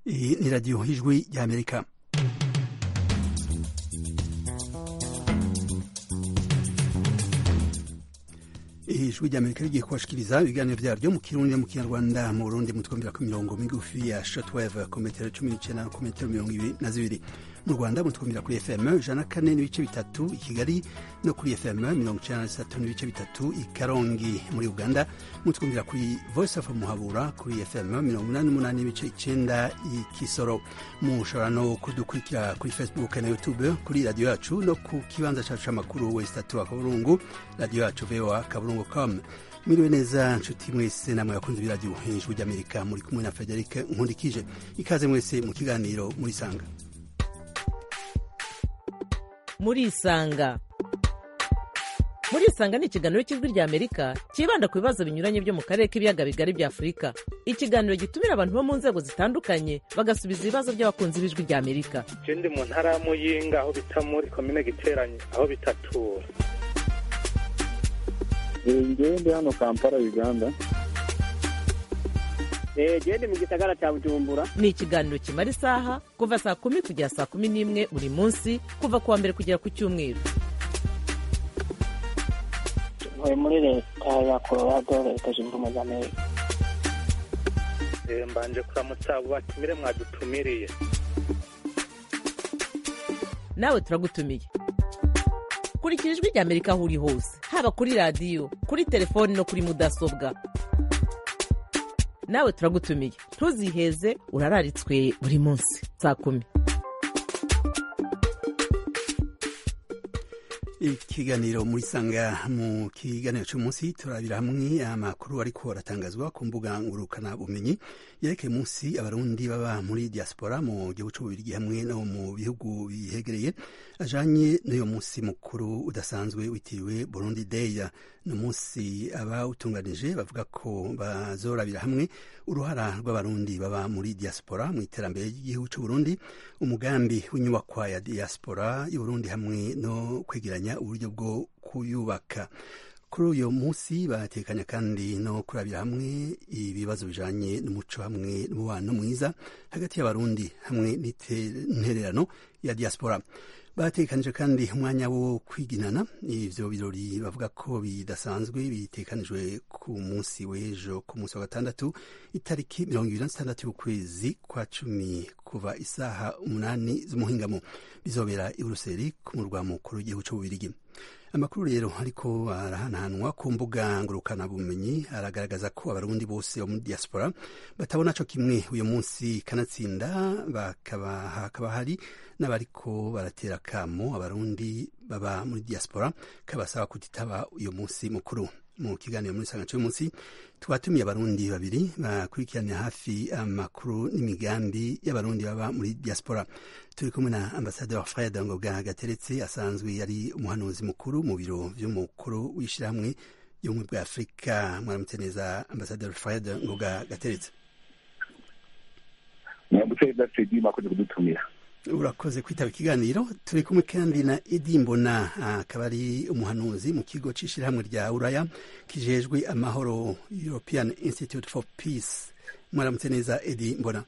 Iyi ni radiyo y'ijwi ry'amerika ijwi ry'amerika rigiye kubashikiriza ibiganiro vyaryo mu kirundi mu kinyarwanda mu burundi mutwumvira ku mirongo migufi ya shortwave ku metero cumi n'icenda ku metero mirongo ibiri na zibiri mu rwanda mutwumvira kuri fm ijana kane n'ibice bitatu i kigali no kuri fm mirongo icenda na zitatu n'ibice bitatu i karongi muri uganda mutwumvira kuri voice of muhabura kuri fm mirongo inani n'umunani n'ibice icenda i kisoro mushobora no kudukurikira kuri facebook na youtube kuri radiyo yacu no ku kibanza cacu c'amakuru wesitatu akaburungu radiyo yacu voa kaburungu com mwiriwe neza nshuti mwese namwe bakunzi b'iradiyo ijwi ry'amerika muri kumwe na frederic nkundikije ikaze mwese mu kiganiro murisanga murisanga murisanga ni ikiganiro cy'ijwi rya amerika cyibanda ku bibazo binyuranye byo mu karere k'ibiyaga bigari bya afurika ikiganiro gitumira abantu bo mu nzego zitandukanye bagasubiza ibibazo by'abakunzi b'ijwi rya amerika je ndi mu ntara ya muyinga aho bita muri komine giteranye aho bitatura ngewe ndi hano kampala uganda gende mu gisagara cya bujumbura ni ikiganiro kimara isaha kuva saa kumi kugera saa kumi n'imwe buri munsi kuva ku wa mbere kugera ku cyumweru ntuye muri leta ya colorado leta zunze ubumwe za amerika Eh, mbanje kuramutsa abo batumire mwadutumiriye nawe turagutumiye kurikira ijwi rya amerika aho uri hose haba kuri radiyo kuri telefoni no kuri mudasobwa nawe turagutumiye ntuziheze urararitswe buri munsi saa kumi ikiganiro muri sanga mu kiganiro cy'umunsi turabira hamwe amakuru ariko aratangazwa ku mbuga ngurukana bumenyi yerekeye umunsi abarundi baba muri diaspora mu gihugu cy'ububirigi hamwe no mu bihugu bihegereye ajanye n'uyo munsi mukuru udasanzwe witiriwe burundi day ni umunsi abawutunganije bavuga ko bazorabira hamwe uruhara rw'abarundi baba muri diaspora mu iterambere ry'igihugu cy'uburundi umugambi w'inyubakwa ya diaspora y'uburundi hamwe no kwegeranya uburyo bwo kuyubaka kuri uyu munsi batekanya kandi no kurabira hamwe ibibazo bijanye n'umuco hamwe n'umubano mwiza hagati y'abarundi hamwe n'intererano ya diaspora batekanije kandi umwanya wo kwiginana ivyo birori bavuga ko bidasanzwe bitekanijwe ku munsi w'ejo ku munsi wa gatandatu itariki mirongo ibiri na zitandatu y'ukwezi kwa cumi kuva isaha umunani z'umuhingamo bizobera i buruseli ku murwa mukuru w'igihugu c'ububirigi amakuru rero ariko arahanahanwa ku mbuga ngurukanabumenyi aragaragaza ko abarundi bose bo muri diaspora batabona co kimwe uyu munsi kanatsinda bakaba hakaba hari n'abariko baratera kamo abarundi baba muri diaspora kabasaba kutitaba uyu munsi mukuru mu kiganiro muri sanga cy'umunsi twatumiye abarundi babiri bakurikiranira hafi amakuru n'imigambi y'abarundi baba muri diaspora turi kumwe na ambasaderi fred ngoga gateretse asanzwe yari umuhanuzi mukuru mu biro vy'umukuru w'ishirahamwe y'ubumwe bwa afurika mwaramutse neza ambasaderi fred ngoga gateretse mwambutse dafidi mwakoze kudutumira urakoze kwitaba ikiganiro turi kumwe kandi na edi mbona akaba ari umuhanuzi mu kigo c'ishirahamwe rya uraya kijejwe amahoro european institute for peace mwaramutse neza edi mbona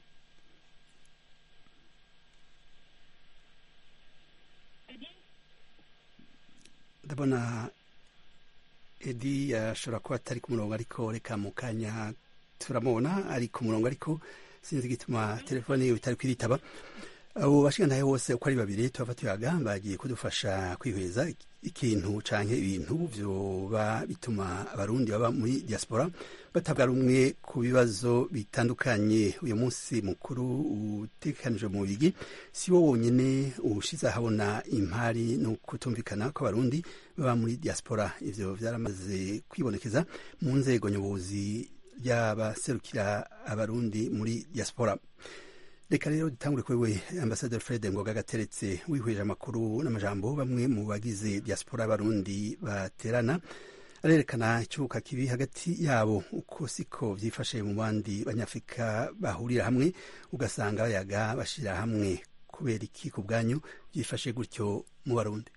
ndabona edi ashobora kuba atari ku murongo ariko reka mu kanya turamubona ari ku murongo ariko sinzi igituma telefone yiwe itari kwiritaba abo bashigantahe bose uko ari babiri turava tuyaga bagiye kudufasha kwihweza ikintu canke ibintu vyoba bituma abarundi baba muri diaspora batavuga rumwe ku bibazo bitandukanye uyu munsi mukuru utegekanijwe mu bigi si wo wonyene ushize ahabona impari no kutumvikana kw'abarundi baba muri diaspora ivyo vyaramaze kwibonekeza mu nzego nyobozi ry'abaserukira abarundi muri diaspora reka rero dutangure kuri we ambasaderi fred ngoga gateretse wihweje amakuru n'amajambo bamwe mu bagize diaspora y'abarundi baterana arerekana icubuka kibi hagati yabo uko siko vyifashe mu bandi banyafurika bahurira hamwe ugasanga bayaga bashira hamwe kubera iki ku bwanyu vyifashe gutyo mu barundi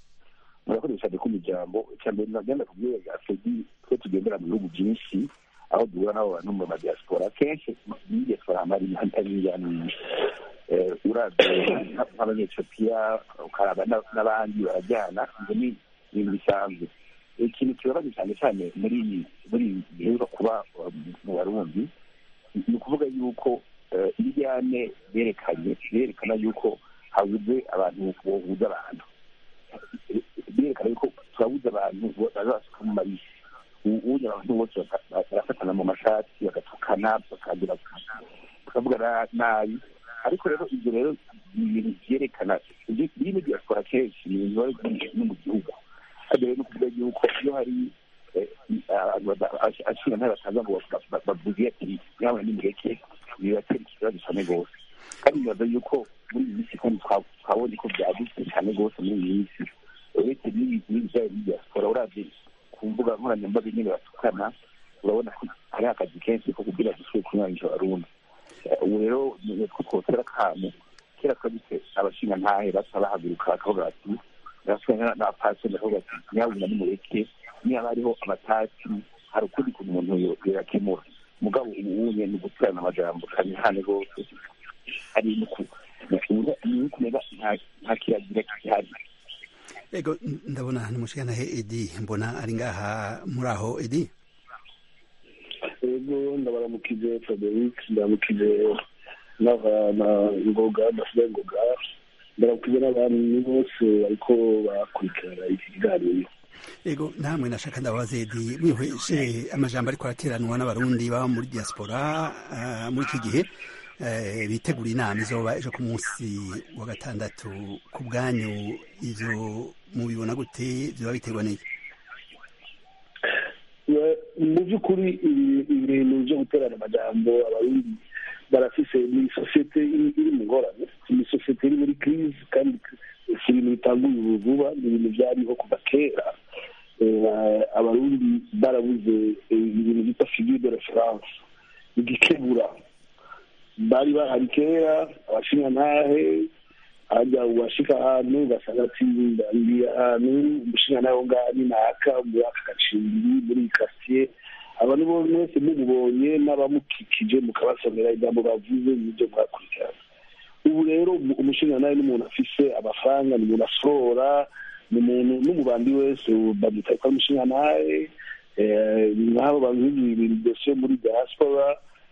murakoresha cyane ku miryango icya mbere nagenda kubwira afedi twe tugendera mu bihugu byinshi aho duhura n'abo bantu mu madiaspora kenshi muri diaspora hama hari hari imijyana myinshi Eh, uravye nk'abanyetiyopiya ukaraba n'a- n'abandi barajyana ibyo ni ibintu bisanzwe ikintu kibabaje cyane cyane muri iyi- muri iyi giheruka kuba uh, mu barundi ni ukuvuga yuko eh, iryane berekanye berekana yuko habuze abantu bohuza abantu berekana yuko turabuze abantu bazasuka mu mabisi ubundi abantu bose baka- barafatana mu mashati bagatukana bakagira bakavuga nabi ariko rero ibyo rero ni ibintu byerekana biri muri diaspora kenshi ni ibintu biba byinshi no mu gihugu kandi rero ni ukuvuga yuko iyo hari eh, abantu ashinga ntayo bataza ngo ba- ba- bavuge ati nyabona nimureke bibatera ikibazo cyane rwose kandi nibaza yuko muri iyi minsi kandi twa- twabonye ko byagutse cyane rwose muri iyi minsi uretse n'ibi- n'ibijyanye na diaspora uravye ku mbuga nkoranyambaga nyine batukana urabona ko hari akazi kenshi ko kugira dusubire kunywanisha abarundi Eh, ubu rero ni two twotera akamu kera twabise abashinga ntahe basa bahaguruka bakavuga bati barasubira n'abapasiteri bakavuga ati nyabuna nimureke niba hariho amatati hari ukundi kuntu umuntu yo- yakemura mugabo ubunye ni guturana amajambo kandi hane rwose hari nuku nukumenya nta kiragira gihari ego n- ndabona ni mushikanahe edi mbona ari ngaha muri aho edi ego ndabaramukije frederic ndaramukije n'abana ngoga ndasigaye ngoga ndaramukije n'abantu bose bariko bakurikirana iki kiganiro ego namwe nashaka ndababaza edi mwihweje amajambo ariko arateranwa n'abarundi baba muri diaspora ah, muri iki gihe eh, bitegura inama izoba ejo ku munsi wa gatandatu ku bwanyu ivyo mubibona gute vyoba biterwa n'iki We- mu by'ukuri ibi- ibintu byo guterana amajambo abarundi barafise ni sosiyete iri iri mu ngorane ni sosiyete iri muri crise kandi si ibintu bitanguye ubu vuba ni ibintu byariho kuva kera Eh, abarundi barabuze eh, ibintu bita figure de reference igikebura bari bahari kera abashinga ntahe hajya uwashika ahantu ugasanga ati ndi ahantu umushinga nawe ngaha ni naka muri aka gacimbiri muri iyi kasiye abantu bo mwese mumubonye n'abamukikije mukabasomera ijambo bavuze n'ibyo mwakurikirana ubu rero umu- umushinga nawe n'umuntu afise amafaranga ni umuntu asorora ni umuntu n'umubandi wese bamwita ko ari umushinga nawe nk'abo bantu ibintu byose muri diaspora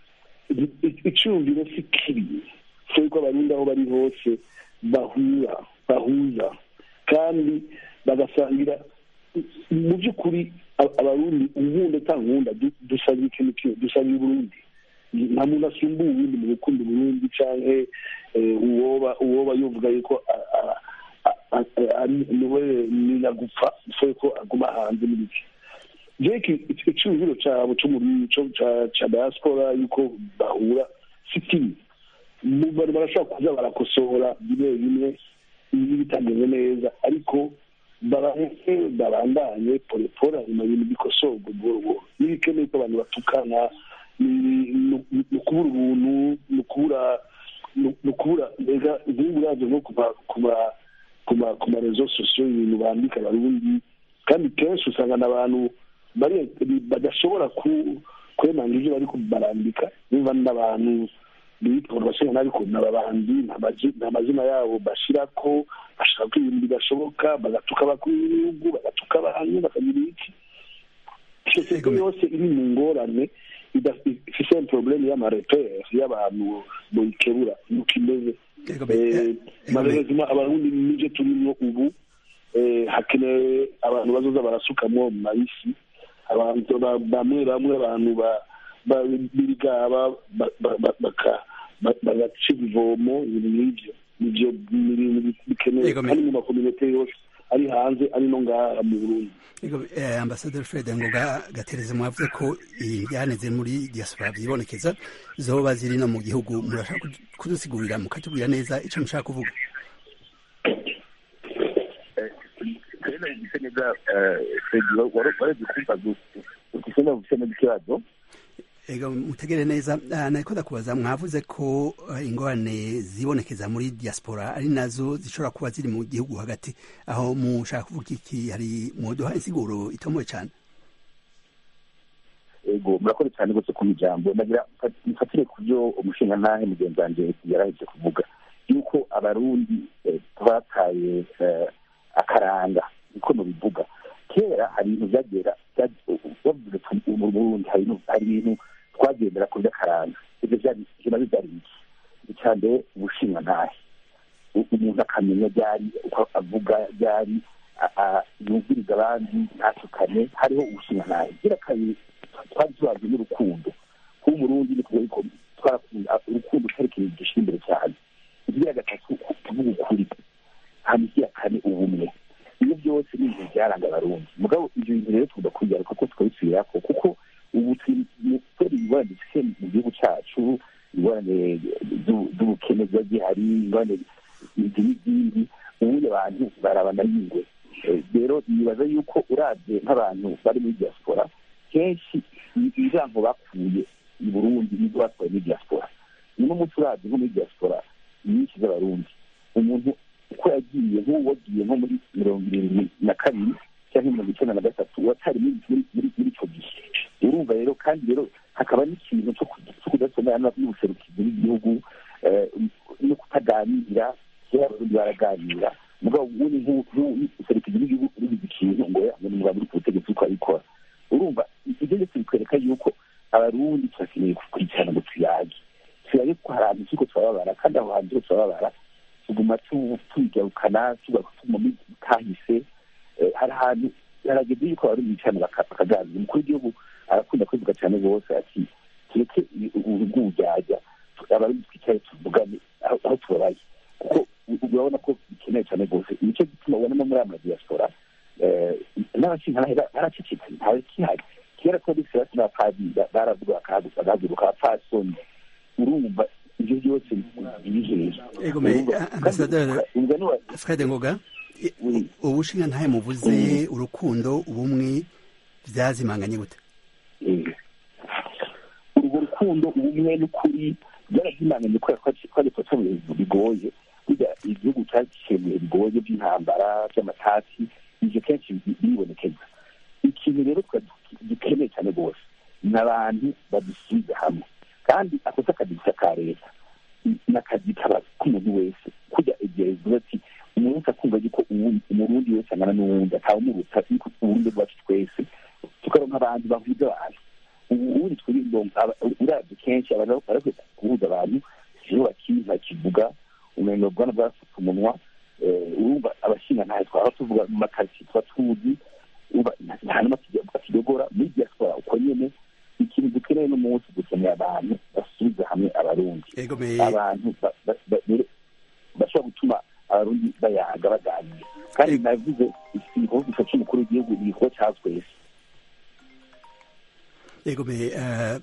icyumviro si kibi so yuko abarundi aho bari hose bahura bahuza kandi bagasangira mu by'ukuri a- abarundi unkunda utankunda du- dusangira ikintu kimwe dusangira uburundi nta muntu asumba uwundi mu gukunda uburundi canke eh, uwoba uwoba yovuga yuko a- a- a- a- ari niwe ninagupfa so yuko aguma hanze n'ibiki jeki icyumviro cyabo cyo muri cyo- ca- ca diaspora yuko bahura si kibi mu bantu barashobora kuza barakosora bimwe bimwe ibi bitameze neza ariko baraheze babandanye polepole hanyuma ibintu bikosorwa buhoro buhoro n'ibikeneye ko abantu batukana ni- ni- ni ukubura ubuntu ni ukubura ni ukubura mbega nk'ubu uraje nko kuba kuba kuba ku marezo sosiyo ibintu bandika abarundi kandi kenshi usanga n'abantu bari badashobora ku kwemanga ibyo bari barandika niba n'abantu bitwa abashinga ariko n'ababandi nta mazina yabo bashira ko bashaka ko ibintu bidashoboka bagatuka abakuru b'ibihugu bagatuka abantu bakagira iki sosiyete yose iri mu ngorane ida- ifise probleme y'amarepere y'abantu boyikebura nuko imeze Ego be- Eh, ego be- malheureusement abarundi nivyo turimwo ubu eh, hakenewe abantu bazoza barasukamwo mu mabisi abantu ba- bamwe bamwe abantu ba- ba- birigaba ba- ba- ba- baka- ba- bagaca ivomo ibintu nk'ivyo nivyo ni ibintu bi- bikenewe Ego me- kandi mu makominete yose ari hanze ari no ngaha mu burundi Ego, eh, ambasaderi fred ngoga gatereze mwavuze ko injyane ziri muri diaspora zibonekeza zoba ziri no mu gihugu murashaka kudu- kudusigurira mukatubwira neza icyo mushaka kuvuga rero gisa neza fredi warebye kumva ugisa gufite neza ikibazo ego mutegere neza Ah, nariko ndakubaza mwavuze ko eh, ingorane zibonekeza muri diaspora ari nazo zishobora kuba ziri mu gihugu hagati aho mushaka kuvuga iki hari muduha insiguro itomoye cyane ego murakoze cyane rwose ku ijambo nagira mfatire ku byo umushingantahe mugenzi wanjye yarahise kuvuga yuko abarundi twataye akaranga niko mubivuga kera hari ibintu byagera bavuze mu burundi hari ibintu twagendera ku by'akaranga ibyo byari nabyo byari biki icya mbere ubushingantahe umuntu akamenya ryari uko avuga ryari yumviriza abandi ntatukane hariho ubushingantahe gira kabiri twari tubazwe n'urukundo kuba umurundi ni kuvuga yuko twarakunda urukundo utari ikintu gishyira imbere cyane ikigira gatatu kuvuga ukuri hanyuma ikiya kane ubumwe ibyo byose ni ibintu byaranga abarundi mugabo ibyo bintu rero tugomba kubigera kuko tukabisubirako kuko ubu turi kubera ingorane dufite mu gihugu cyacu ingorane z'ubukene ziba zihari ingorane izi n'izindi ubundi abantu barabana y'ingwe rero nibaza yuko urabye nk'abantu bari muri diaspora kenshi ijambo bakuye i burundi nizo batwaye muri diaspora niyo munsi urabye nko muri diaspora nyinshi z'abarundi umuntu uko yagiye nk'uwo wagiye nko muri mirongo irindwi na kabiri cyangwa mirongo icyenda na gatatu watari muri icyo gihe urumva rero kandi rero hakaba n'ikintu cyo kudasomera n'ubuserukizi bw'igihugu no kutaganira kera abarundi baraganira mugabo ubundi nk'ubuserukizi bw'igihugu urubizi ikintu ngo ngo ni muri ku butegetsi uko abikora urumva ibyo byose bikwereka yuko abarundi turakeneye gukurikirana ngo tuyage tuyage ko hari ahantu turiko turababara kandi aho hantu turiko turababara tuguma tubigarukana tugatuma kahise hari ahantu harageze yuko abarundi bicarana bakaganira umukuru w'igihugu arakunda kwivuga cyane rwose ati tureke urwujyajya abarundi twicare tuvugane aho tubabaye kuko urabona ko bikenewe cyane rwose nicyo gituma ubonamo muri aya madiyasipora n'abashinkantahe baracecetse ntawe kihari kera ko dufite basi n'abapadiri baravuga bakahaguruka abapfasoni urumva ibyo byose biri hejuru fred ngoga ubushingantahe muvuze urukundo ubumwe byazimanganye gute urwo rukundo ubumwe n'ukuri byarazimanganye kubera ko twari tuba mu bintu bigoye burya igihugu cyaciye mu bihe bigoye by'intambara by'amatasi ibyo kenshi biribonekeza ikintu rero gikeneye cyane rwose ni abantu badusize hamwe kandi ako si akazi gusa ka leta ni akazi k'umuntu wese kujya egereza ati umuntu akumva yuko umurundi wese angana n'uwundi atawumuruta yuko uburundi bwacu twese tukaronka abantu bahuza abantu ubundi urabye kenshi abantu barakwiye guhuza abantu iyo bakiza kivuga umengo bwana bwafata umunwa urumva abashinga ntayo twaba tuvuga mu makaritsiye tuba tuzi nta n'amakidogora muri diaspora uko nyene ikintu dukeneye n'umunsi dukeneye abantu basubiza hamwe abarundi abantu bashobora gutuma abarundi bayaga baganira kandi navuze igikorwa gifasha umukuru w'igihugu ni igikorwa cya twese egome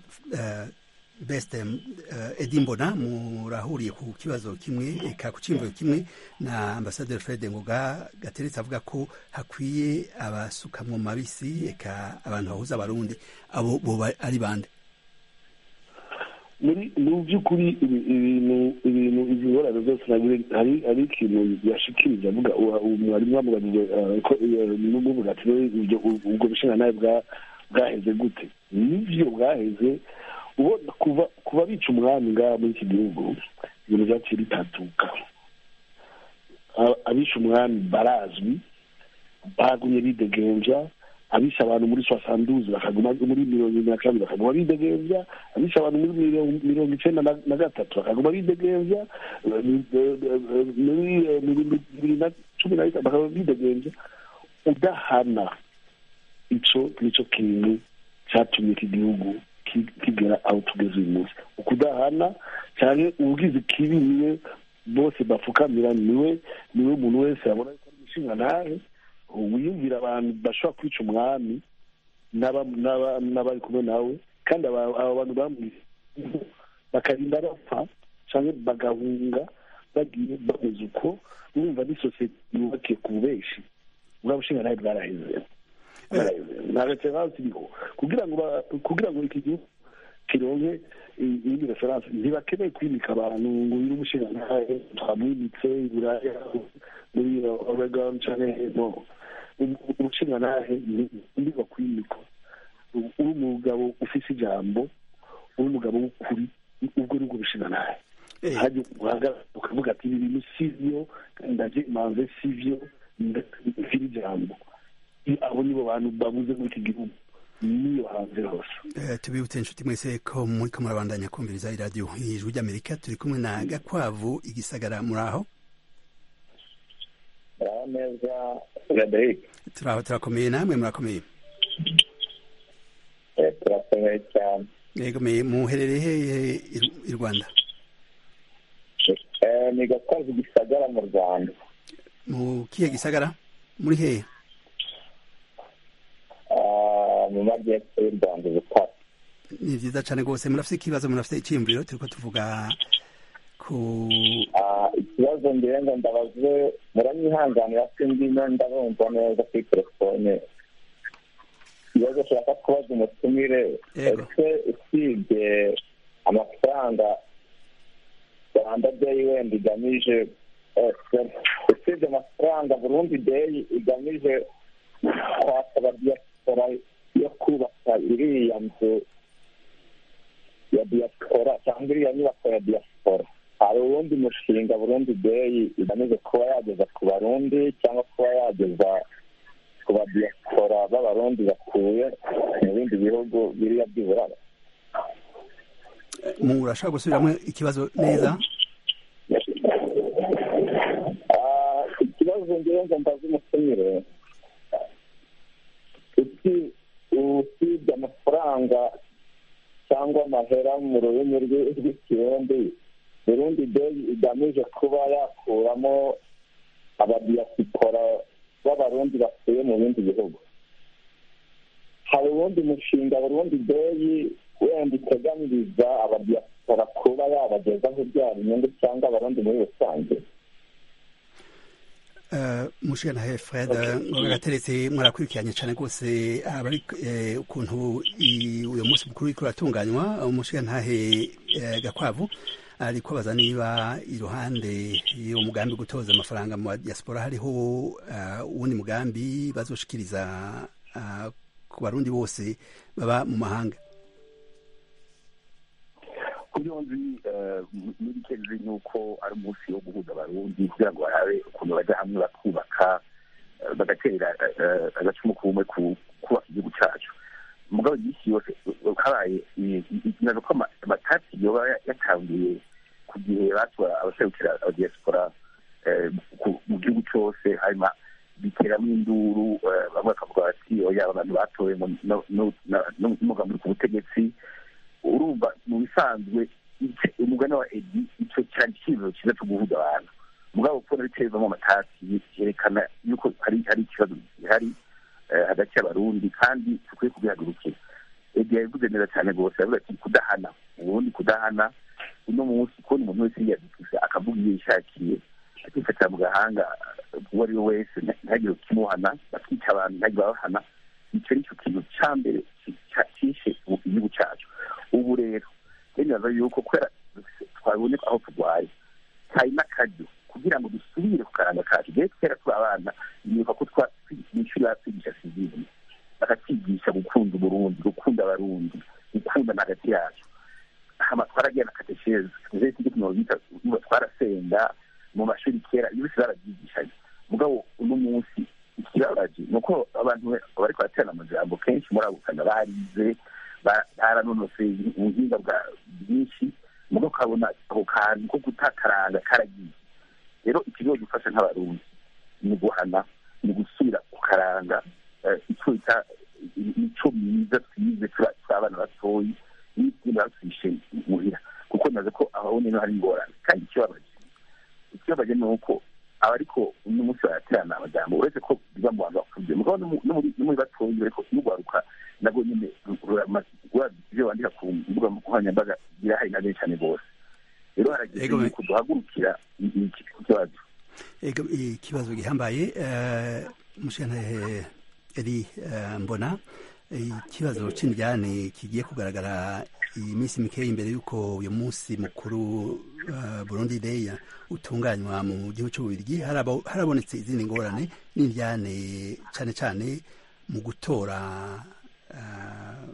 beste edi mbona murahuriye ku kibazo kimwe eka ku cyimviro kimwe na ambasaderi fred ngoga gateretse avuga ko hakwiye abasuka mu mabisi eka abantu bahuza abarundi abo boba ari bande muri mu by'ukuri ibintu ibintu izi ngorane zose hari hari ikintu yashikirije avuga mwarimu wamuganije ko n'ubuvuga ati ubwo bushinga bwa bwaheze gute nivyo bwaheze ubona kuva kuba bica umwami ngaha muri iki gihugu ibintu byaciye bitatuka abisha umwami barazwi bagumye bidegenja abisha abantu muri soixante bakaguma muri mirongo irindwi na kabiri bakaguma bidegenja abisha abantu muri mirongo icenda na gatatu bakaguma bidegenja muri bibiri na cumi na bitanu bakaguma bidegenja udahana ico nico kintu catumye iki gihugu kigera aho tugeze uyu munsi ukudahana cyane ubugizi kibi niwe bose bapfukamira niwe niwe umuntu wese yabona ko ari umushinga ntahe wiyumvira abantu bashobora kwica umwami n'abari kumwe nawe kandi aba bantu bamwise bakarinda bapfa cyangwa bagahunga bagiye bameze uko urumva ni sosiyete yubakiye ku bubeshi bwa bushinga ntahe bwaraheze nta referanse iriho kugira ngo kugira ngo iki gihugu kironke iyindi referanse ntibakeneye kwimika abantu ngo uyu umushinga ntahe twamwimitse iburaya muri oregon canke no umushinga ntahe ntiba kwimikwa uri umugabo ufise ijambo uri umugabo w'ukuri ubwo nibwo bishinga nawe hajya uhagarara ukavuga ati ibi bintu si byo ndaje manze si byo mfite ijambo abo nibo bantu babuze muri iki gihugu niyo hanze hose tubibutse inshuti mwese ko muri ko murabandanya kumviriza iradiyo ijwi ry'amerika turi kumwe na gakwavu igisagara muri aho neza frederic turaho turakomeye namwe murakomeye turakomeye cyane yego muherereye hehe i rwanda ni gakwavu gisagara mu rwanda mu kihe gisagara muri hehe mu majyepfo y'u rwanda ubutare ni byiza cyane rwose murafite ikibazo murafite icyiyumviro turi ko tuvuga ku ikibazo ngira ngo ndabaze muranyihanganira ko ndimo ndabumva neza kuri telefone ikibazo ushaka kubaza umutumire ese usibye amafaranga rwanda deyi wenda igamije usibye amafaranga burundi deyi igamije kwaka diaspora yo kubaka iriya nzu ya diaspora cyangwa iriya nyubako ya diaspora hari uwundi mushinga burundi deyi igamije kuba yageza ku barundi cyangwa kuba yageza ku badiaspora b'abarundi batuye mu bindi bihugu biriya by'uburara murashaka gusubiramo ikibazo neza ikibazo ngewe ngo mbaze umutumire usibye amafaranga cyangwa amahera mu rurimi rw'ikirundi burundi deyi igamije kuba yakuramo abadiyasipora b'abarundi batuye mu bindi bihugu hari uwundi mushinga burundi deyi wenda iteganyiriza abadiyasipora kuba yabagezaho ibyara inyungu cyangwa abarundi muri rusange mushana he fred ngo gateretse mwarakurikiranye cyane rwose abari ukuntu uyu munsi mukuru uriko uratunganywa umushigantahe gakwavu ari kubaza niba iruhande y'uwo mugambi gutoza amafaranga mu diaspora hariho uwundi mugambi bazoshikiriza ku barundi bose baba mu mahanga kubyo nzi muri kenzi ni uko ari umunsi wo guhuza abarundi kugira ngo barabe ukuntu bajya hamwe bakubaka bagatera agacumu kumwe kubaka igihugu cyacu mugabo iminsi yose habaye ikibazo ko amatati yoba yatangiye ku gihe batora abaserukira abadiyasipora mu gihugu cyose hanyuma biteramo induru bamwe bakavuga bati oya abantu batowe n'umugambi ku butegetsi urumva mu bisanzwe umugani wa edi icyo cyari icyifuzo cyiza cyo guhuza abantu mugabo kubona bitezamo amatasi yerekana yuko hari hari ikibazo gihari hagati y'abarundi kandi dukwiye kubihagurukira edi yabivuze neza cyane rwose yavuze ati kudahana ubundi kudahana uno munsi kubona umuntu wese yiyadukisa akavuga iyo yishakiye akifatira mu gahanga uwo ari we wese ntihagire ukimuhana bakica abantu ntihagire babahana icyo ni cyo kintu cya mbere cyishe igihugu cyacu ubu rero bemeza yuko kubera twabonye aho turwaye hari n'akaryo kugira ngo dusubire ku karanga kacu rero kera turi abana nibuka ko mwishuri batwigisha sivili bakatwigisha gukunda uburundi gukunda abarundi gukundana hagati yacu hama twaragiye na kateshezi tuze tujye ku mirongo itatu twarasenga mu mashuri kera iyo bose barabyigishanye mugabo uno munsi ikibabaje ni uko abantu bariko baraterana amajambo kenshi muri abo kana barize baranonoseye ubuhinga bwa bwinshi mugabo ukabona ako kantu ko gutakaranga karagiye rero ikigo gifasha nk'abarundi ni guhana ni gusubira ku karanga icyo bita imico myiza twize turi abana batoyi n'ibindi batwishe muhira kuko naze ko aho nino hari ingorane kandi ikibabaje ikibabaje ni uko abariko uno munsi baraterana amajambo uretse ko biba mu bantu bakuze mugabo no muri batoyi bariko n'ugwaruka nabwo nyine ibyo bandika ku mbuga nkoranyambaga birahari na benshi cyane rwose rero harageze yuko duhagurukira iki kibazo ikibazo gihambaye mushana eri mbona ikibazo c'indyane kigiye kugaragara iyi minsi mikeya imbere y'uko uyu munsi mukuru burundi day utunganywa mu gihugu cy'ububirigi harabonetse izindi ngorane n'indyane cyane cyane mu gutora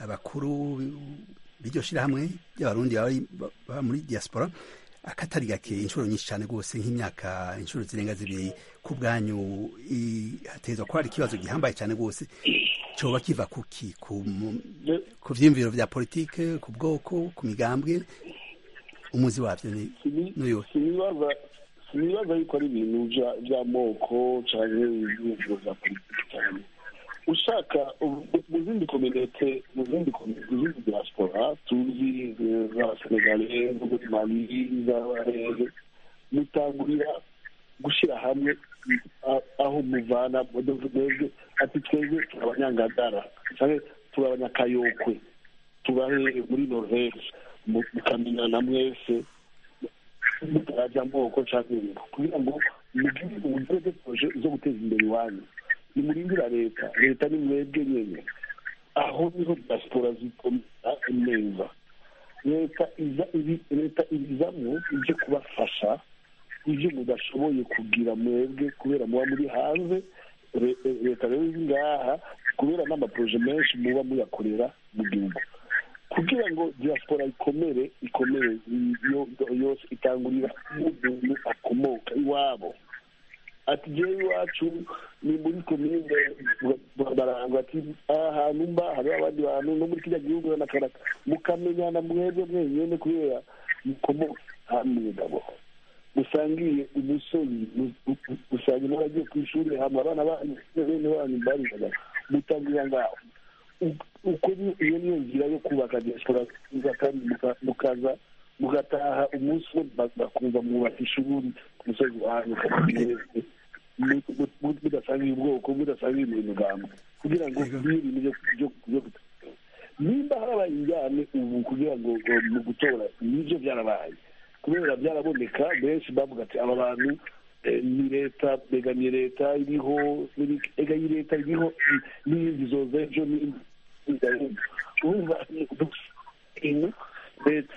abakuru b'iryo shirahamwe ry'abarundi baba muri diaspora akatari gake inshuro nyinshi cyane rwose nk'imyaka inshuro zirenga zibiri ku bwanyu hatezwa ko hari ikibazo gihambaye cyane rwose coba kiva kuki ku vyiyumviro vya politike ku bwoko ku migambwe umuzi wavyo ni n'uyu sinibaza yuko ari ibintu vy'amoko canke ivyiyumviro vya politike cyane ushaka mu zindi kominete mu zindi mu zindi diaspora tuzi z'abasenegale zo muri mali z'abarege mutangurira gushyira hamwe aho muvana mwebwe ati twebwe turi abanyangagara cyangwa turi abanyakayokwe tubahe muri norvege mukamenyana mwese mutarajya amoko cyangwa ibintu kugira ngo mugire uburyo poroje zo guteza imbere iwanyu nimurindira leta leta ni mwebwe nyine aho niho diaspora zikomera neza leta iza leta ibizamo ibyo kubafasha ibyo mudashoboye kugira mwebwe kubera muba muri hanze leta rero iri ngaha kubera n'amaporoje menshi muba muyakorera mu gihugu kugira ngo diaspora ikomere ikomere yose itangurira n'umuntu akomoka iwabo ati jewe iwacu ni muri komine barangwa ati aha hantu mba hariho abandi bantu no muri kiriya gihugu nakaraka mukamenyana mwebwe mwenyene kubera mukomoka hamwe gabo musangiye umusozi usanga n'abagiye ku ishuri hama abana banyu bene banyu barigaga mutangurira ngaho uko iyo niyo nzira yo kubaka diaspora kandi mukaza mugataha umunsi umwe bakumva mwubaka ishuri ku musozi wanyu mudasangiye ubwoko mudasangiye imigambo kugira ngo bibe ibintu byo nimba harabaye injyane ubu kugira ngo mu gutora nibyo byarabaye kubera byaraboneka benshi bavuga ati aba bantu ni leta begamiye leta iriho ega iyi leta iriho n'iyindi zoza ejo urumva ibintu leta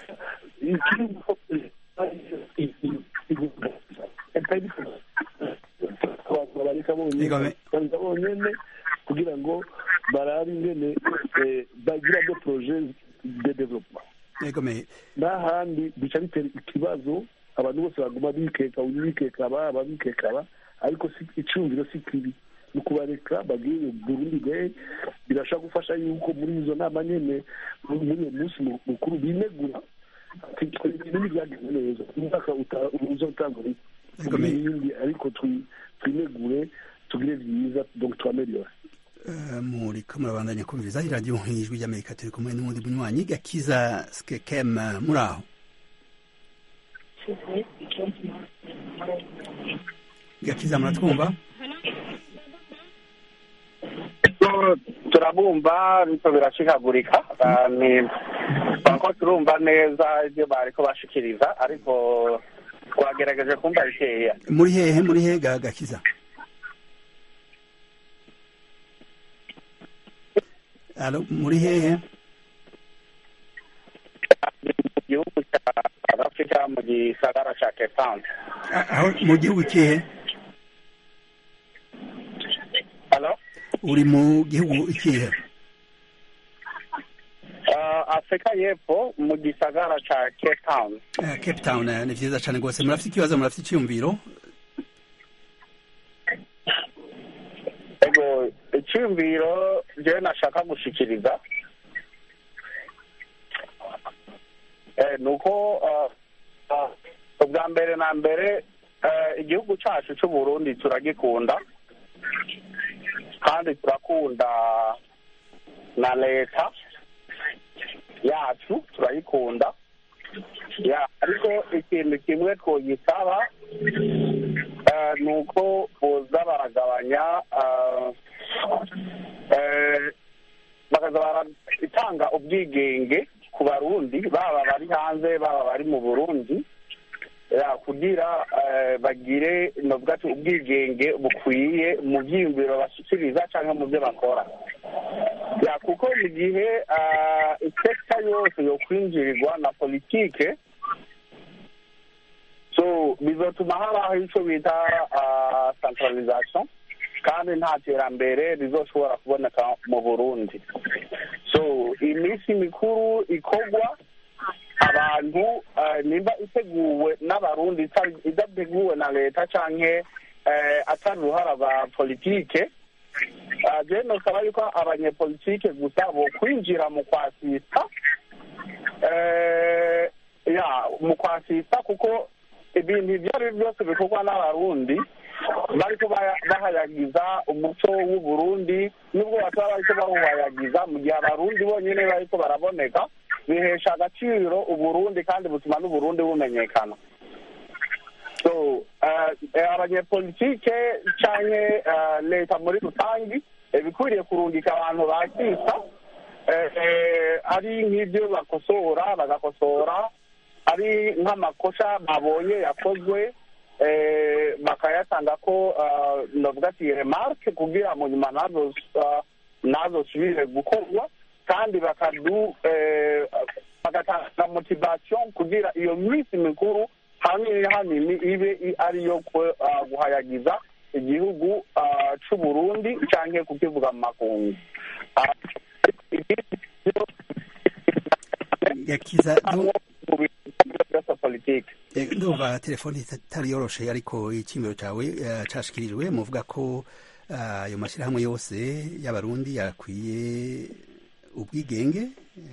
bonyene kugira ngo barabe ingene bagira de projet de development n'ahandi bica bitera ikibazo abantu bose baguma bikeka bikeka aba bikeka aba ariko icumviro si kibi ni ukubareka bagire burundi day birashobora gufasha yuko muri izo nama nyene muri uwo munsi mukuru binegura ibintu byagenze neza umwaka uzotanga ibindi ariko twinegure tugire byiza donc twameliyore muriko murabandanya kumviriza iradiyo ijwi ry'amerika turi kumwe n'uwundi munywanyi gakiza skekem muri aho gakiza muratwumva turabumva ariko birashikagurika ko turumva neza ibyo bariko bashikiriza ariko twagerageje kumva bikeya muri hehe muri hehe gakiza alo muri hehe mu gihugu cya afurika mu gisagara cya cape town aho mu gihugu kihe halo uri mu gihugu ikihe afurika y'epfo mu gisagara cya cape town cape town ni vyiza cane rwose murafite ikibazo murafite iciyumviro ego icyumviro jewe nashaka gushikiriza ni uko ubwa mbere na mbere igihugu cyacu cy'uburundi turagikunda kandi turakunda na leta yacu turayikunda ariko ikintu kimwe twogisaba ni uko boza baragabanya bakaza baratanga ubwigenge ku barundi baba bari hanze baba bari mu burundi kugira bagire novuga ati ubwigenge bukwiye mu byiyumviro bashyikiriza cyangwa mu byo bakora kuko mu gihe isekita yose yo kwinjirirwa na politike so bizatuma habaho icyo bita centralisation kandi nta terambere rizoshobora kuboneka mu burundi so so iminsi mikuru ikorwa abantu nimba iteguwe n'abarundi idateguwe na leta canke atari uruhara ba politike je nosaba yuko abanyepolitike gusa bo kwinjira mu kwasita ya mu kwasita kuko ibintu ibyo ari byo byose bikorwa n'abarundi bariko bahayagiza umuco w'uburundi nubwo bataba bariko bawuhayagiza mu gihe abarundi bonyene bariko baraboneka bihesha agaciro uburundi kandi butuma n'uburundi bumenyekana so abanyepolitike canke leta muri rusangi bikwiriye kurungika abantu bakisa ari nk'ibyo bakosora bagakosora ari nk'amakosa babonye yakozwe bakayatanga ko navuga ati remarke kugira mu nyuma nazosubire gukorwa kandi bakadu bagatanga motivation kugira iyo minsi mikuru hanini hanini ibe ariyo guhayagiza igihugu c'uburundi canke kukivuga mu makungu yakiza politike ndumva telefoni itari yoroshe ariko icimiro cawe cashikirijwe muvuga ko ayo mashyirahamwe yose y'abarundi yakwiye ubwigenge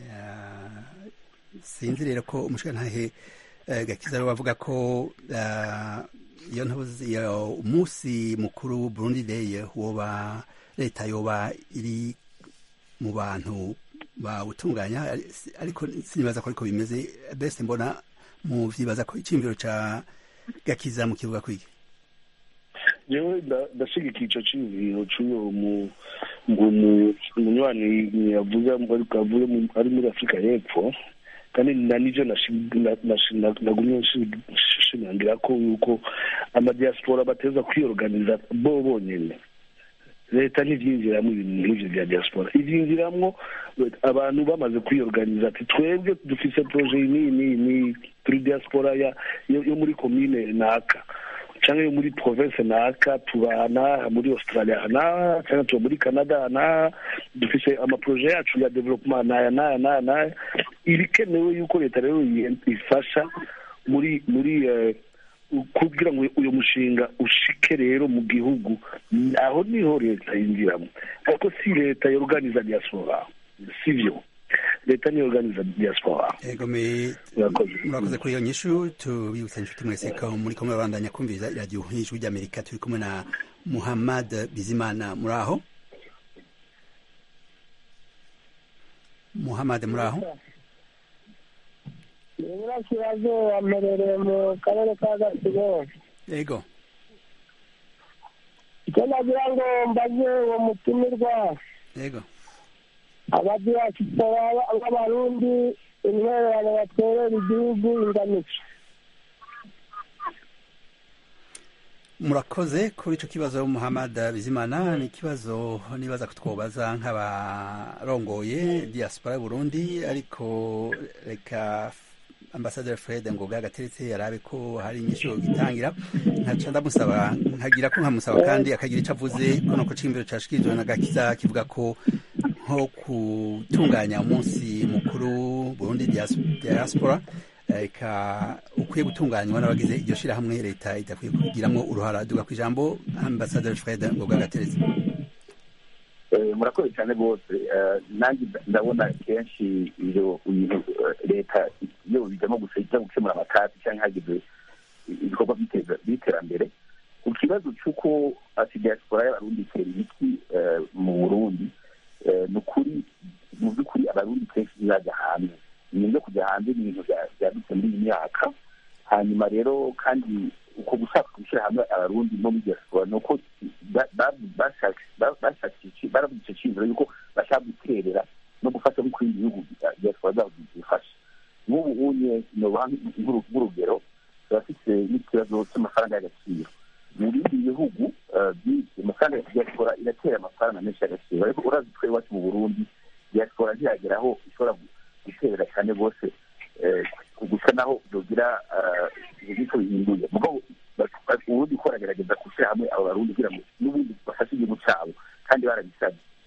sinzi rero ko umushikantahe gakiza rero bavuga ko iyo ntuzi umunsi mukuru Burundi Day woba leta yoba iri mu bantu bawutunganya ariko sinibaza ko ariko bimeze bese mbona mu vyibaza ko iciyumviro ca gakiza mu kivuga kwiki yewe ndashigikiye ico ciyumviro c'uyo munywanyi yavuze ariko avuye ari muri afurika y'epfo kandi na nivyo nagumye nshimangira ko yuko amadiaspora bateza kwiorganiza bo bonyene leta ntivyinjiramwo ibintu nk'ivyo vya diaspora ivyinjiramwo abantu bamaze kwiorganiza ati twebwe dufise proje iyi n'iyi n'iyi turi diaspora yo muri komine naka canke yo muri province naka tubana muri australia naha canke tuba muri canada naha dufise amaproje yacu ya development naya naya naya naya ibikenewe yuko leta rero ifasha muri muri kugira ngo uyu mushinga ushike rero mu gihugu aho niho leta yinjiramo ariko si leta yorganiza diaspora sivyo leta niyo organiza diaspora ego me murakoze kuri iyo nyishu tubibutsa inshuti mwese ko muri kumwe babandanya kumviriza iradiyo y'ijwi ry'amerika turi kumwe na muhammad bizimana muri aho muhammad muri aho iburasirazuba mperereye mu karere ka gasibo ego icyo nagira ngo mbaze uwo mutumirwa ego abadiyasipora b'abarundi intwererano batwerera igihugu ingamike murakoze kuri icyo kibazo muhammad bizimana ni ikibazo nibaza ko twobaza nk'abarongoye diaspora y'uburundi ariko reka ambasaderi fred ngoga gateretse yarabe ko hari inyishu gitangira nkaca ndamusaba nkagira ko nkamusaba kandi akagira icyo avuze kuno ko cimbiro cashikirijwe na gakiza kivuga ko nko gutunganya umunsi mukuru burundi diaspora eka ukwiye gutunganywa n'abagize iryo shirahamwe leta idakwiye kugiramwo uruhara duga ku ijambo ambasaderi fred ngoga gateretse murakoze cyane rwose nanjye ndabona kenshi ibyo leta iyo bijyamo gusa ijya gukemura amatati cyangwa hagize ibikorwa by'iterambere ku kibazo cy'uko ati diaspora y'abarundi itera ibiti mu burundi ni ukuri mu by'ukuri abarundi kenshi ntibajya hanze ibintu byo kujya hanze ni ibintu byadutse muri iyi myaka hanyuma rero kandi uko gushaka gushyira hamwe abarundi no muri diaspora ni uko baravuze icyo cyizero yuko bashaka guterera no gufasha no ku bindi bihugu diaspora zabo zifasha nk'ubu unye nobaha nk'urugero turafite n'ikibazo cy'amafaranga y'agaciro mu bindi bihugu amafaranga ya diaspora iratera amafaranga menshi y'agaciro ariko urazi twe iwacu mu burundi diaspora ntiyagera aho ishobora guterera cyane rwose gusa naho byogira ibyo bihinduye ubundi ko baragerageza gushyira hamwe abo barundi kugira ngo n'ubundi bafashe igihugu cyabo kandi barabisabye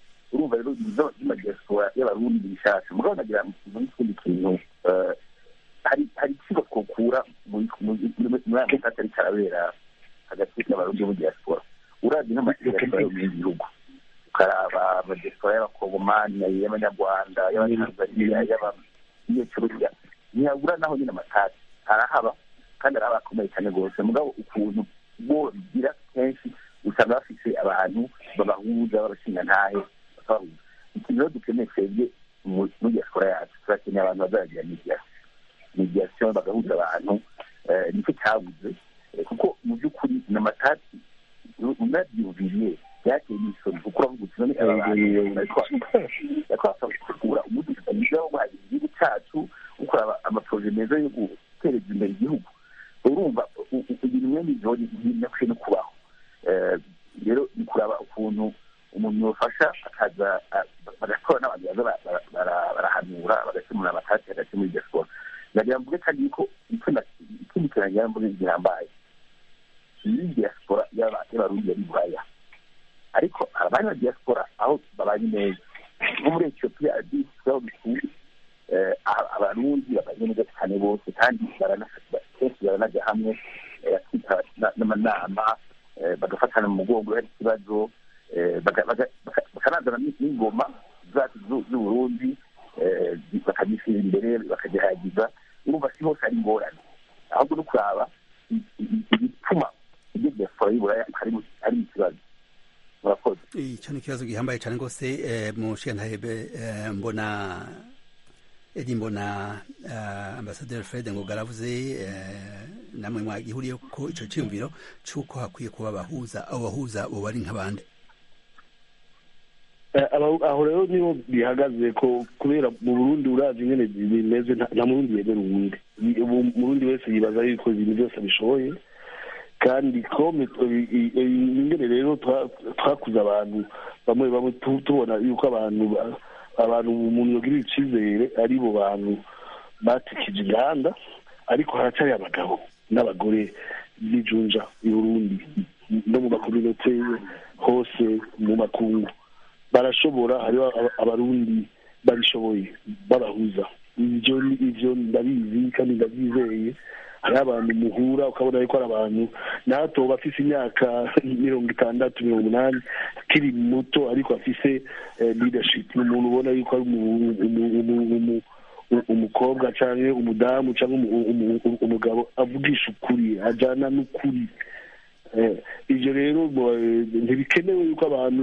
urumva rero ibizo by'amadiaspora y'abarundi bishasha mugabo nagira n'ikindi kintu hari hari ikigo twokura muri aya masaka ariko arabera hagati y'abarundi bo muri diaspora uravye nk'amadiaspora yo mu bindi bihugu ukaraba amadiaspora y'abakongomani y'abanyarwanda y'abatanzaniya y'abanyecuruya ntiyabura naho nyine amatati arahaba kandi arahaba akomeye cyane rwose mugabo ukuntu bo bigira kenshi usanga bafise abantu babahuza babashingantahe bakabahuza ikintu rero dukeneye twebwe muri diaspora yacu turakeneye abantu bazaragira mediation mediation bagahuza abantu nicyo cyabuze kuko mu by'ukuri ni amatati unabyumviriye byateye n'isoni kuko uravuga uti none aba bantu bariko basabura umudugudu mwiza wo guhagira igihugu cyacu gukora amaporoje meza yo gutereza imbere igihugu urumva ibintu mwene ivyo ntibinakwiye no kubaho rero ni kuraba ukuntu umuntu yofasha akaza bagatora n'abantu baza barahanura bagakemura amatati hagati muri diaspora ndagira mvuge kandi yuko ikindi kintu nagira mvuge gihambaye iyi diaspora y'abarundi yari buraya ariko abandi ba diaspora aho babanye neza nko muri etiyopiya adisi aho dutuye abarundi babanye neza cyane bose kandi kenshi baranaja hamwe bakita n'amanama bagafatana mu mugongo hari ikibazo bakanazana n'ingoma zacu z'uburundi bakagishyira imbere bakagihagiza urumva si hose ari ingorane ahubwo no kuraba igituma ibyo diaspora y'uburaya ari ikibazo murakoze icyo ni ikibazo gihambaye cyane rwose mu shentahebe mbona edi mbona ambasaderi fred ngo garavuze namwe mwagihuriye ko icyo cyiyumviro cy'uko hakwiye kuba abahuza abo bahuza bo bari nk'abandi aho rero niho bihagaze ko kubera mu burundi urazi nyine bimeze nta murundi yemera uwundi umurundi wese yibaza yuko ibintu byose abishoboye kandi kome ingene rero twakuze abantu bamwe bamwe tubona yuko abantu abantu umuntu yogirira icyizere ari bo bantu batikije inganda ariko haracari abagabo n'abagore b'ijunja i burundi no mu makominote hose mu makungu barashobora hariho abarundi babishoboye babahuza ivyo ivyo ndabizi kandi ndabyizeye hariho abantu muhura ukabona yuko ari abantu nato bafise imyaka mirongo itandatu mirongo umunani akiri muto ariko afise leadership ni umuntu ubona yuko ari umukobwa cyangwa umudamu cyangwa umugabo avugisha ukuri ajyana n'ukuri ibyo rero ntibikenewe yuko abantu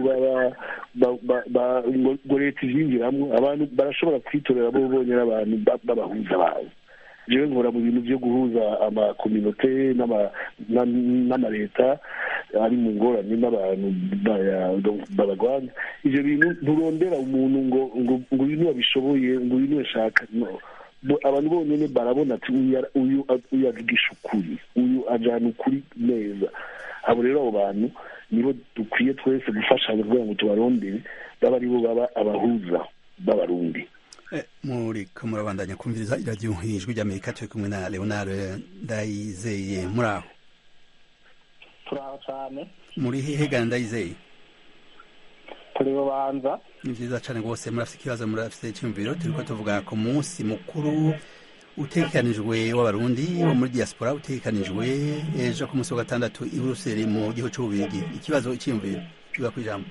ngo leta izinjiramo abantu barashobora kwitorera bo bonyine abantu b'abahuza bawe jewe nkora mu bintu byo guhuza amakominote n'amaleta ari mu ngorane n'abantu babagwanya ivyo bintu nturondera umuntu ngo ngo ngo uyu babishoboye ngo uyu ashaka abantu bonyine barabona ati uyu avugisha ukuri uyu ajyana ukuri neza abo rero abo bantu nibo dukwiye twese gufashanya kugira ngo tubarondere baba aribo baba abahuza b'abarundi muri ko murabandanya kumviriza iradiyo ijwi ry'amerika turi kumwe na leonard ndayizeye muri aho turi aho cyane muri hehe gana ndayizeye turi bubanza ni byiza cyane rwose murafite ikibazo murafite icyumviro turi ko tuvuga ku munsi mukuru utekanijwe w'abarundi wo muri diaspora utekanijwe ejo ku munsi wa gatandatu i buruseli mu gihugu cy'ububirigi ikibazo icyumviro kiba ku ijambo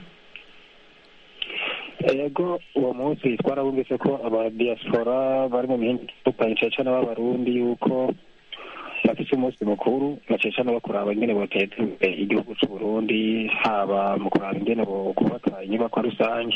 yego uwo munsi twarabumvise ko abadiaspora bari mu mihinga itandukanye cyane cyane b'abarundi yuko bafite umunsi mukuru na cyane cyane bakuraba ingene boteza imbere igihugu c'uburundi haba mu kuraba ingene kubaka inyubakwa rusange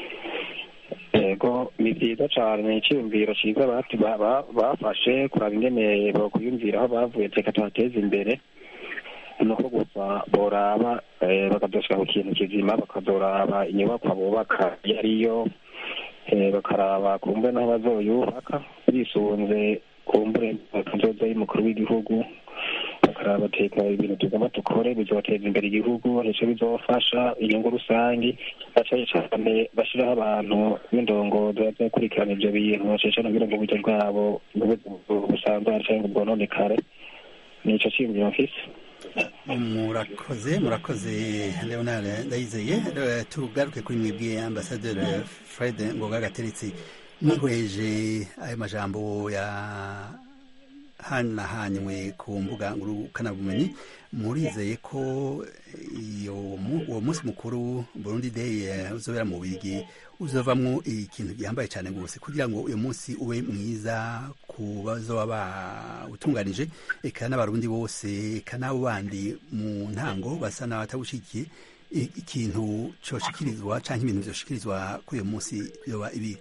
yego ni byiza cyane ni icyiyumviro cyiza bafashe kuraba ingene bokwiyumvira aho bavuye reka tuhateze imbere nuko gusa boraba bakadoshika ku kintu kizima bakazoraba inyubakwa bubaka iyo ariyo bakaraba kumbe n'aho bazoyubaka bisunze kumbure bakazoza y'umukuru w'igihugu bakaraba bateka ibintu tugomba dukore bizobateza imbere igihugu nicyo bizofasha inyungu rusange bacaye cyane bashyiraho abantu b'indongozi bazakurikirana ibyo bintu bacaye cyane kugira ngo uburyo bwabo busanzwe cyangwa bwononekare nicyo cyiyumviro mfise murakoze murakoze leonard ndayizeye Eh, tugaruke kuri mwebwe ambasaderi fred ngoga gateretse mwihweje ayo majambo ya hanahanywe ku mbuga ngurukanabumenyi murizeye ko iyo mu- uwo munsi mukuru burundi day eh, uzobera mu bigi uzovamwo ikintu gihambaye cyane rwose kugira ngo uyu munsi ube mwiza ku bazoba bawutunganije eka n'abarundi bose eka n'abo bandi mu ntango basa n'abatawushikiye i- ikintu coshikirizwa canke ibintu vyoshikirizwa kuri uyu munsi yoba ibi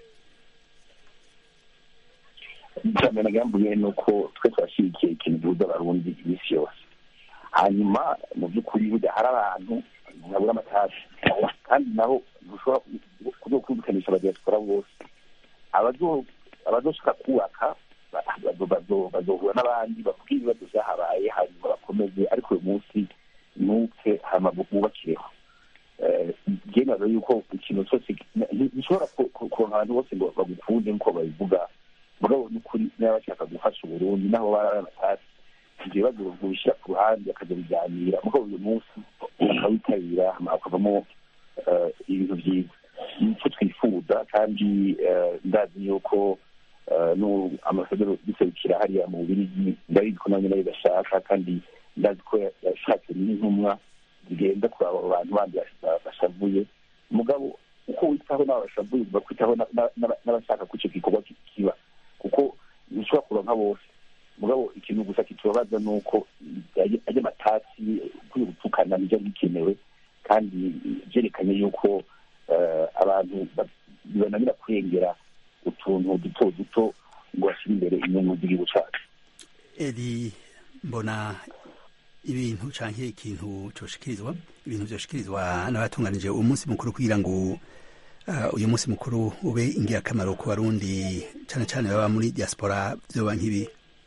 cyane nagambuye ni uko twe twashyigikiye ikintu gihuza abarundi iminsi yose hanyuma mu by'ukuri burya hari abantu babura amatasi kandi naho dushobora kujya kumvikanisha abadiyaspora bose abazo- abazoshaka kubaka ba- bazo- bazo- bazohura n'abandi bavuga ibibazo byahabaye hanyuma bakomeze ariko uyu munsi nuke hama bubakireho Eh, njye nazo yuko ikintu cyose gishobora kuronka abantu bose ngo bagukunde nk'uko babivuga mugabo n'ukuri niba bashaka gufasha uburundi naho bari amatasi ibyo bibazo bishyira ku ruhande bakajya biganira mugabo uyu munsi bakawitabira hama hakavamo eh, ibintu byiza nicyo twifuza kandi eh, ndazi yuko eh, nu- amasadero biserukira hariya mu bubirigi ndabizi ko nanjye nayo bashaka kandi ndazi ko yashatse n'intumwa zigenda kuraba abo bantu bandi bas- bashavuye mugabo uko witaho n'abashavuye ugomba kwitaho na- na- na- n'abashaka ko icyo gikorwa ki- kiba kuko ntushobora kuronka bose mugabo ikintu gusa kitubabaza ni uko ajya amatasi kuri gutukana nibyo bikenewe kandi byerekanye yuko eh, abantu ba- bibananira kurengera utuntu duto duto ngo bashyire imbere inyungu z'igihugu cyacu eri mbona ibintu canke ikintu coshikirizwa ibintu vyoshikirizwa n'abatunganije uwo munsi mukuru kugira ngo uh, uyu munsi mukuru ube ingirakamaro ku barundi cane cane baba muri diaspora vyoba nk'ibi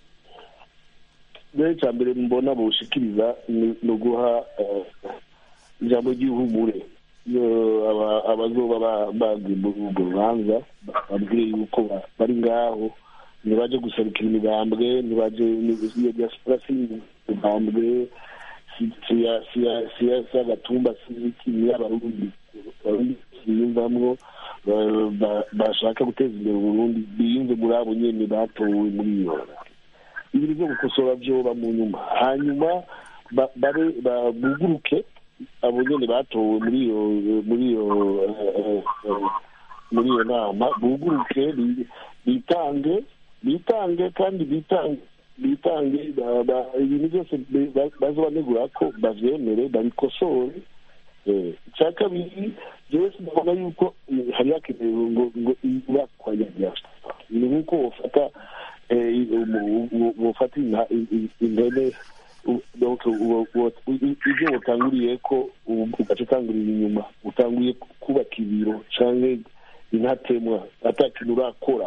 mbere cya mbere mbona bushikiriza ni ni uguha eh, ijambo ry'ihumure iyo aba- abazoba ba- bagiye muri urwo rubanza babwire yuko ba- bari ngaho ntibaje guserukira imigambwe ntibaje iyo diaspora si imigambwe si si ya- si ya- si ya- si agatumba si iki ni abarundi abarundi biyumvamwo ba- ba- bashaka guteza imbere uburundi biyumve muri abo nyene batowe muri iyo ibintu byo gukosora byoba mu nyuma hanyuma ba- babe ba- buguruke abo nyene batowe muri iyo muri iyo eh, eh, muri iyo nama buguruke bi- bitange bitange kandi bitange bitange ba- ba- ibintu byose bi- ba- bazobanegura ko bavyemere babikosore Eh, icya kabiri jewe sinabona yuko eh, hari hakenewe ngo ngo ibakwa ya diaspora ni nk'uko wofata eh, umu- umu- wofata inka- i- i- impene u- donc uwo- uwo- i- ibyo watanguriye ko ubu ugaca utangurira inyuma utanguye kubaka ibiro canke intatemwa ata kintu urakora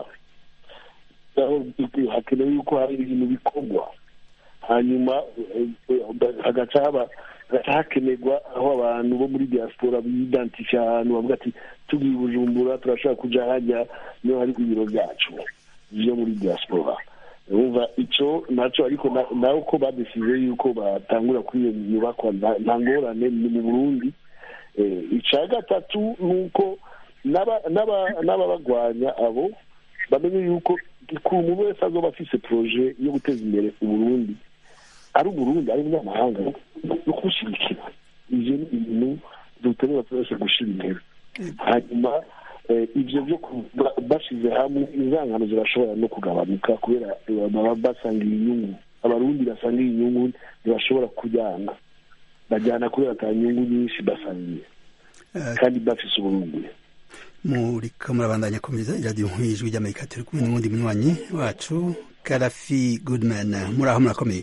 aho hakenewe yuko hari ibintu bikorwa hanyuma eh, eh, hagaca haba hagaca hakenerwa aho abantu bo muri diaspora bidantisha ahantu bavuga ati tugiye i bujumbura turashobora kuja hajya niho hari ibiro byacu vyo muri diaspora urumva ico naco ariko na- nawe ko badesize yuko batangura kuri iyo nyubakwa nta- nta ngorane ni mu burundi Eh, ica gatatu ni uko n'aba- n'aba- n'ababagwanya abo bamenye yuko ku umuntu wese azoba afise proje yo guteza imbere uburundi ari uburundi ari umunyamahanga no kumushyigikira ivyo ni ibintu dukenera twese gushira imbere hanyuma eh, ivyo vyo ku- ba- bashize hamwe inzangano zirashobora no kugabanuka kubera eh, baba basangiye inyungu abarundi basangiye inyungu ntibashobora kujyana bajyana kubera ata nyungu nyinshi basangiye Eh, kandi bafise uburundi muriko murabandanya kumviriza iradiyo nk'ijwi ry'amerika turi kumwe n'uwundi munywanyi wacu karafi goodman muri aho murakomeye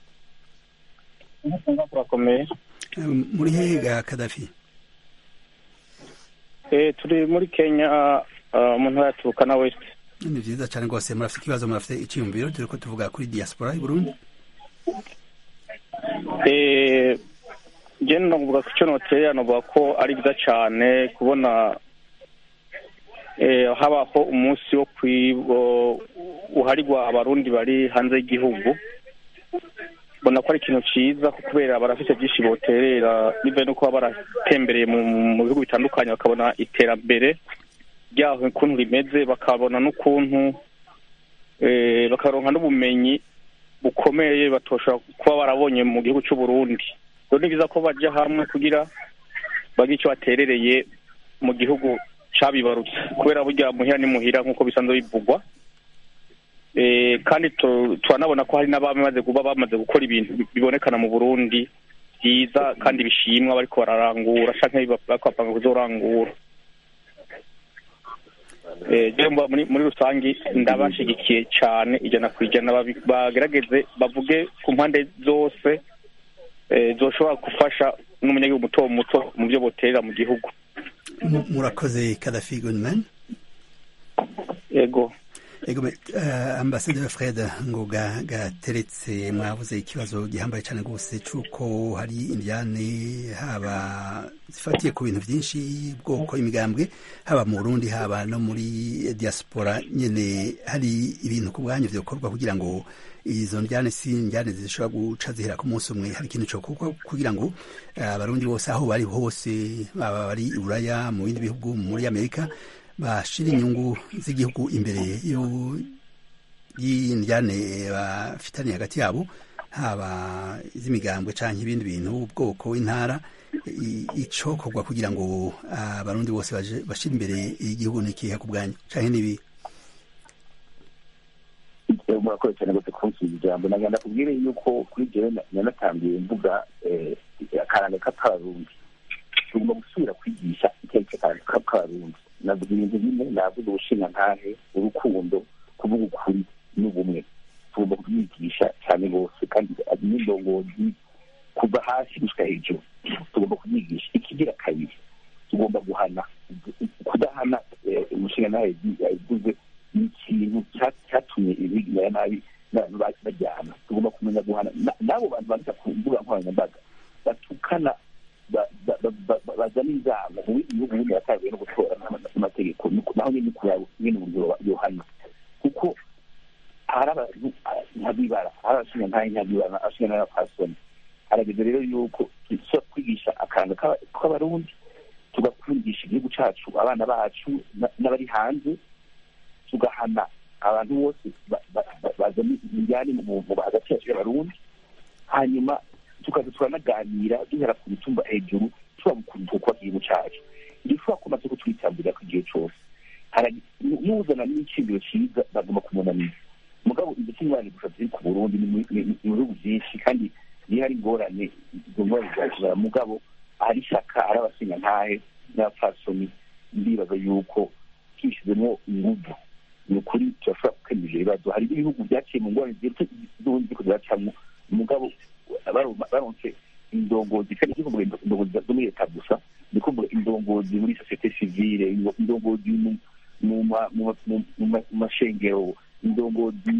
turakomeye Eh, muri hehe ga kadafi Eh, turi muri kenya ah, mu ntara ya turukana west ni vyiza cane rwose murafite ikibazo murafite iciyumviro turiko tuvuga kuri diaspora i burundi Eh, je novuga ko ico noterera novuga ko ari byiza cane kubona eh, habaho umunsi wo kwibo uharirwa abarundi bari hanze y'igihugu mbona ko ari ikintu cyiza kubera barafite byinshi boterera bivuye no kuba baratembereye mu bihugu bitandukanye bakabona iterambere ryaho ukuntu rimeze bakabona n'ukuntu bakaronka n'ubumenyi bukomeye batoshobora kuba barabonye mu gihugu cy'u Burundi rero ni byiza ko bajya hamwe kugira bagire icyo baterereye mu gihugu cyabibarutse kubera burya muhira ni muhira nk'uko bisanzwe bivugwa kandi turanabona ko hari n'abamaze kuba bamaze gukora ibintu bibonekana mu burundi byiza kandi bishimwa bariko bararangura cyangwa bakapanga kuzorangura muri rusange ndabashigikiye cyane ijana ku ijana bagerageze bavuge ku mpande zose zoshobora gufasha n'umunyagihugu muto muto mu byo boterera mu gihugu murakoze kadafi gunman yego ego uh, ambasaderi fred ngoga gateretse mwavuze ikibazo gihambaye cyane rwose cy'uko hari indyane haba zifatiye ku bintu byinshi bwoko imigambwe haba mu burundi haba no muri diaspora nyine hari ibintu ku bwanyu byokorwa kugira ngo izo njyane si njyane zishobora guca zihera ku munsi umwe hari ikintu cyo kugira ngo abarundi bose aho bari hose baba bari i buraya mu bindi bihugu muri amerika bashira inyungu z'igihugu imbere y'indyane bafitaniye hagati yabo haba iz'imigambwe cyangwa ibindi bintu ubwoko intara icokorwa kugira ngo abarundi bose bashire imbere y'igihugu n'ikiha ku bwanyu cyangwa n'ibi murakoze cyane rwose kunsubiza ijambo nagira ndakubwire yuko kuri jewe nanatangiye mvuga akaranga k'abarundi tugomba gusubira kwigisha icyo ari cyo akaranga k'abarundi navuga ibintu bine navuga ubushingantahe urukundo kuvuga ukuri n'ubumwe tugomba kubyigisha cyane rwose kandi n'indongozi kuva hasi gushyika hejuru tugomba kubyigisha ikigira kabiri tugomba guhana kudahana umushingantahe yavuze ni ikintu cyatumye ibigirira nabi n'abantu bajyana tugomba kumenya guhana n'abo bantu bandika ku mbuga nkoranyambaga batukana bazana inzamo mu bindi bihugu bindi batangiye no gutora n'amategeko naho nyine kuraba nyine uburyo yohana kuko hari abantu nkabibara hari abashinga ntayo nkabibara abashinga n'abapasoni harageze rero yuko dushobora kwigisha akaranga k'abarundi tugakundisha igihugu cyacu abana bacu n'abari hanze tugahana abantu bose bazana imijyane mu hagati yacu y'abarundi hanyuma tukaza turanaganira duhera ku mitumba hejuru tuba ukuntu twubaka igihugu cyacu dushobora kumaze kutwitambira ku gihe cyose n'uzana n'icibiro cyiza bagomba kumunaniza mugabo ndetse n'ingorane gusa ziri ku burundi ni mu bihugu byinshi kandi niyo hari ingorane izo ngorane zakibara mugabo ahari ishyaka ari abasinga ntahe n'abapfasoni ndibaza yuko twishyizemo inguvu ni ukuri turashobora gukemura ibyo bibazo hari ibihugu byaciye mu ngorane z'ubundi ziko ziracamo umugabo baronse indongozi kandi si kuvuga indongozi zo muri leta gusa ni kuvuga indongozi muri sosiyete sivile indongozi mu mashengero indongozi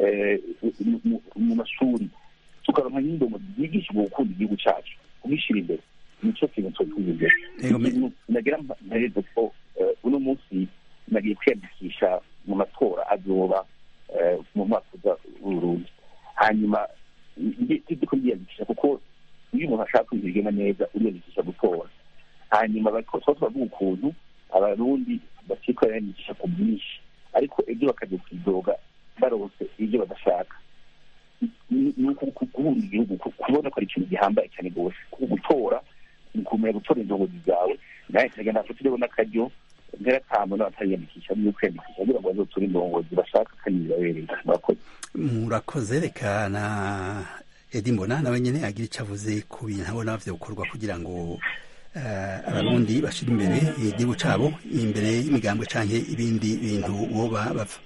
mu mashuri tukaronka n'indongozi zigisha ubwo gukunda igihugu cyacu kugishyira imbere nicyo kintu twotuze nagira mpereze ko uno munsi nagiye kwiyandikisha mu matora azoba mu mwaka uza w'uburundi hanyuma tujye kwiyandikisha kuko iyo umuntu ashaka kwiga igena neza uriyandikisha gutora hanyuma tuba turavuga ukuntu abarundi bakitwa yandikisha ku bwinshi ariko ibyo bakajya kwidoga barose ibyo badashaka ni guhunda igihugu kubona ko ari ikintu gihambaye cyane rwose gutora ni kumenya gutora indongozi zawe nawe nkagenda nafite rero n'akaryo ntera tamu n'abatariyandikisha niyo kwiyandikisha kugira ngo bazoture indongozi bashaka kandi birabereye murakoze murakoze reka na edi mbona nawe nyine agira icyo avuze ku bintu abona gukorwa kugira ngo abarundi bashyire imbere igihugu cyabo imbere y'imigambwe cyangwa ibindi bintu boba bava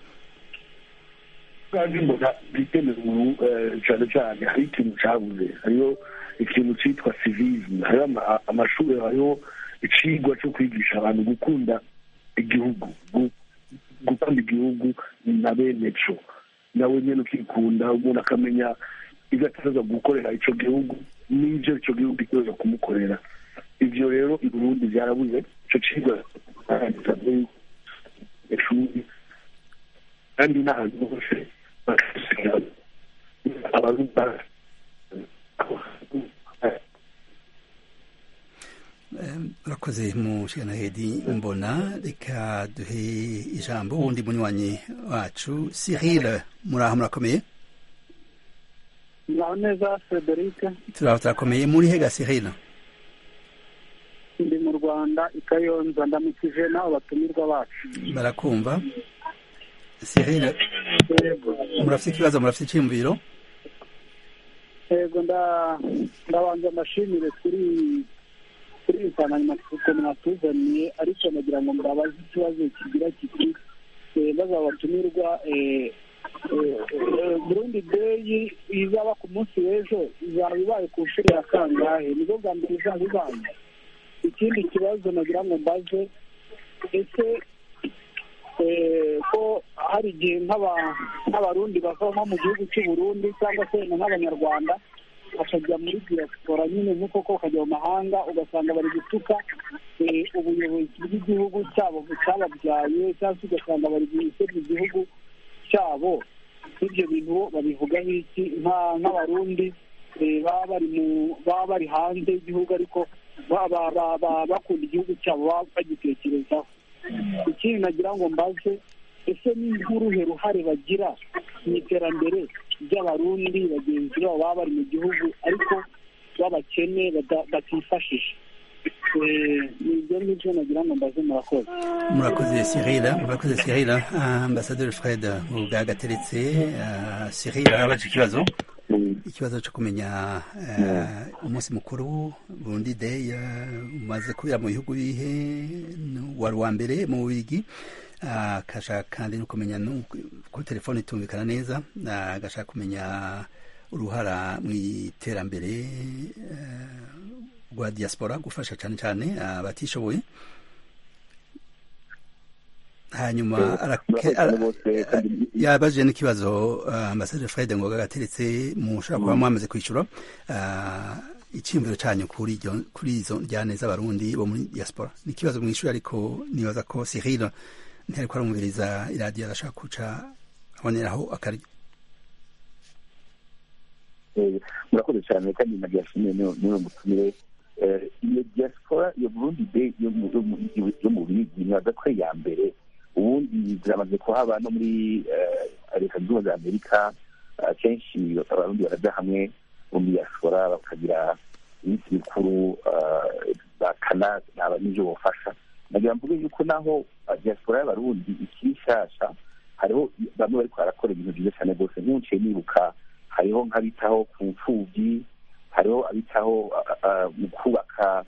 kandi mbona biteme umuntu cyane cyane hari ikintu cyabuze hariho ikintu cyitwa civisme hariho amashuri hariho icigwa cyo kwigisha abantu gukunda igihugu gukunda igihugu na bene cyo nawe nyine ukikunda umuntu akamenya ibyo ataza gukorera icyo gihugu n'ibyo icyo gihugu gikoza kumukorera ibyo rero i burundi byarabuze icyo cigwa ishuri kandi n'ahantu hose mushikana hedi mbona reka duhe ijambo wundi munywanyi wacu Cyril muraho murakomeye muraho neza Frederic turaho turakomeye muri hega Cyril ndi mu Rwanda i Kayonza ndamukije n'abo batumirwa bacu barakumva Cyril murafite ikibazo murafite icyiyumviro yego ndabanza mbashimire kuri kuri iyi nsanganyamatsiko mwatuzaniye ariko nagira ngo murabaze ikibazo kigira kiti baza batumirwa burundi deyi izaba ku munsi w'ejo izaba ibaye ku nshuro ya kangahe nibwo bwa mbere izaba ibaye ikindi kibazo nagira ngo mbaze ese ko hari igihe nk'abarundi bava nko mu gihugu cy'u Burundi cyangwa se nk'abanyarwanda bakajya muri diaspora nyine nk'uko ko bakajya mu mahanga ugasanga bari gutuka ubuyobozi bw'igihugu cyabo cyababyaye cyangwa se ugasanga bari gusebya igihugu cyabo ibyo bintu babivugaho iki nk'abarundi baba bari mu baba bari hanze y'igihugu ariko bakunda igihugu cyabo baba bagitekerezaho ikindi nagira ngo mbaze ese ni nk'uruhe ruhare bagira mu iterambere ry'abarundi bagenzi babo baba bari mu gihugu ariko b'abakene batifashisha ni ibyo ngibyo nagira ngo mbaze murakoze murakoze Cyril murakoze Cyril ambasaderi Fred ubwa gateretse Cyril arabaje ikibazo ikibazo cyo kumenya umunsi mukuru burundi day umaze kubera mu bihugu bihe wari uwa mbere mu bigi agashaka kandi no kumenya kuri telefone itumvikana neza agashaka kumenya uruhara mu iterambere rwa diaspora gufasha cyane cyane abatishoboye hanyuma yabajije n'ikibazo ambasaderi Fred ngo gateretse mushobora kuba mwamaze kwishyura icyiyumviro cyanyu kuri izo njyane z'abarundi bo muri diaspora ni ikibazo mwishyura ariko nibaza ko Cyril ntari ko aramubiriza iradiyo arashaka guca aboneraho akari murakoze cyane kandi nagira ashimiye niwe mutumire iyo diaspora iyo burundi day yo mu bigi nibaza ko ya mbere ubundi ziramaze kuhaba no muri leta zunze ubumwe za amerika kenshi abarundi barajya hamwe mu diaspora bakagira iminsi mikuru bakanaba n'ibyo bufasha nagira mvuge yuko naho diaspora y'abarundi ikiri nshasha hariho bamwe bariko barakora ibintu byiza cyane rwose nk'unciye nibuka hariho nk'abitaho ku mfubyi hariho abitaho mu kubaka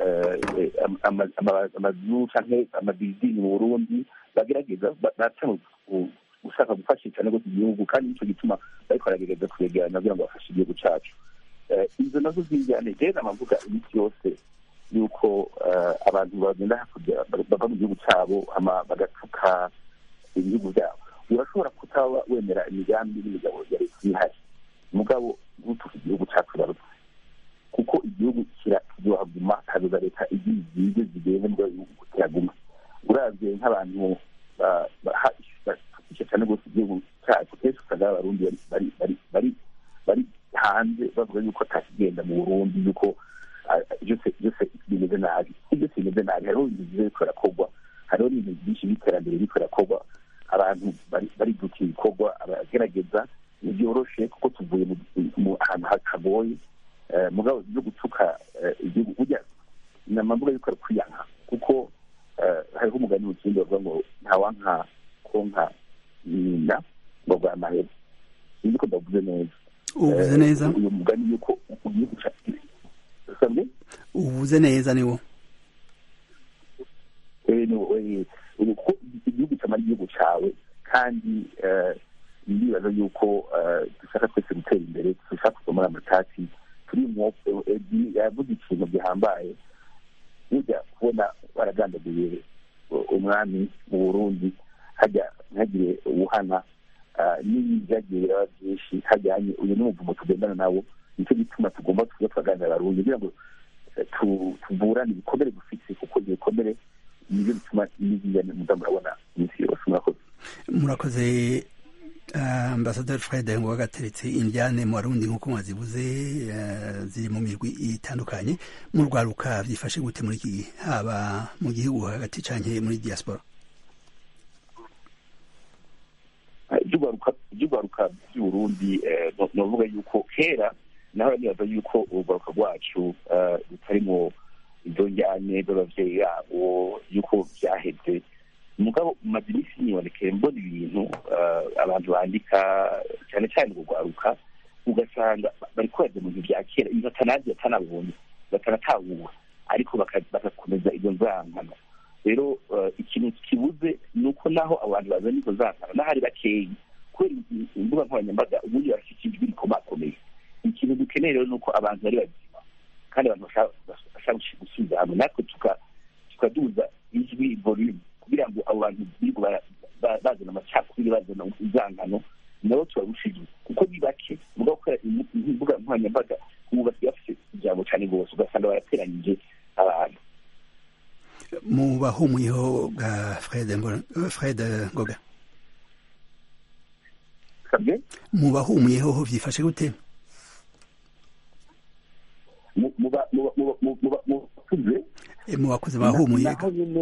amazu canke amabizini mu burundi bagerageza baca gushaka gufasha cyane rwose igihugu kandi nicyo gituma bariko baragerageza kwegerana kugira ngo bafashe igihugu cacu izo nazo z'injyane rero amavuga iminsi yose yuko abantu bagenda hakurya bava mu gihugu cyabo bagatuka ibihugu byabo urashobora kutaba wemera imigambi n'imigabo ya leta ihari mugabo ntutuke igihugu cyacu barutse kuko igihugu kizohaguma hazoza leta igiye zige zigende mu gihugu kiraguma uravye nk'abantu batukisha cyane rwose igihugu cyacu kenshi usanga abarundi bari bari bari bari hanze bavuga yuko atakigenda mu burundi yuko byose byose bimeze nabi byose bimeze nabi hariho ibintu byiza biriko birakorwa hariho n'ibintu byinshi by'iterambere biriko birakorwa abantu bari guta ibikorwa abagerageza ntibyoroshe kuko tuvuye mu ahantu hagoye mugabo byo gutuka igihugu burya ni amavuga yuko ari kwiyanka kuko hariho umugani mu kindi bavuga ngo ntawanka konka nyina ngo bwa mahera sinzi ko ndavuze neza uvuze neza uyu mugani yuko igihugu usabwe uvuze neza niwo uko igihugu cyamara igihugu cyawe kandi ndibaza yuko dushaka twese gutera imbere dushaka kuva muri amatati turi yavuze ikintu gihambaye ujya kubona baragandaguye umwami mu burundi hajya ntihagire uwuhana n'ibi byagiye biraba byinshi hajyanye uyu ni umuvumo tugendana nawo nicyo gituma tugomba tuza turaganira abarundi kugira ngo tuvurane ibikomere dufite kuko ibikomere nibyo bituma n'izijyane muza murabona iminsi yose murakoze murakoze ambasaderi fred ngo wagateretse indyane mu barundi nk'uko mwazibuze ziri mu mirwi itandukanye mu rwaruka byifashe gute muri iki gihe haba mu gihugu hagati canke muri diaspora iby'urwaruka by'uburundi novuga yuko kera naho nibaza yuko urwaruka rwacu rutarimo izo njyane z'abavyeyi yabo yuko vyaheze mugabo maze iminsi nibonekeye mbona ibintu abantu bandika cyane cyane urwaruka ugasanga bari kohereza mu bintu vya kera ibintu atanazi batanabonye batanatahura ariko bagakomeza izo nzankano rero ikintu kibuze ni uko naho abantu bazana izo nzankano n'ahari bakeyi kubera imbuga nkoranyambaga ubundi barafite ijwi rikomakomeye ikintu dukeneye rero ni uko abantu bari bazima kandi abantu bashaka gusubiza hamwe natwe tukaduza ijwi volume kugira ngo abo bantu birirwa bazana amacakubiri bazana inzangano nabo tubarushije kuko ni bake mugabo gukora imbuga nkoranyambaga ubu basigaye bafite ijambo cyane rwose ugasanga barateranyije abantu mu bahumuyeho bwa fred ngoga mu bahumuyeho byifashe gute mu bakuze bahumuye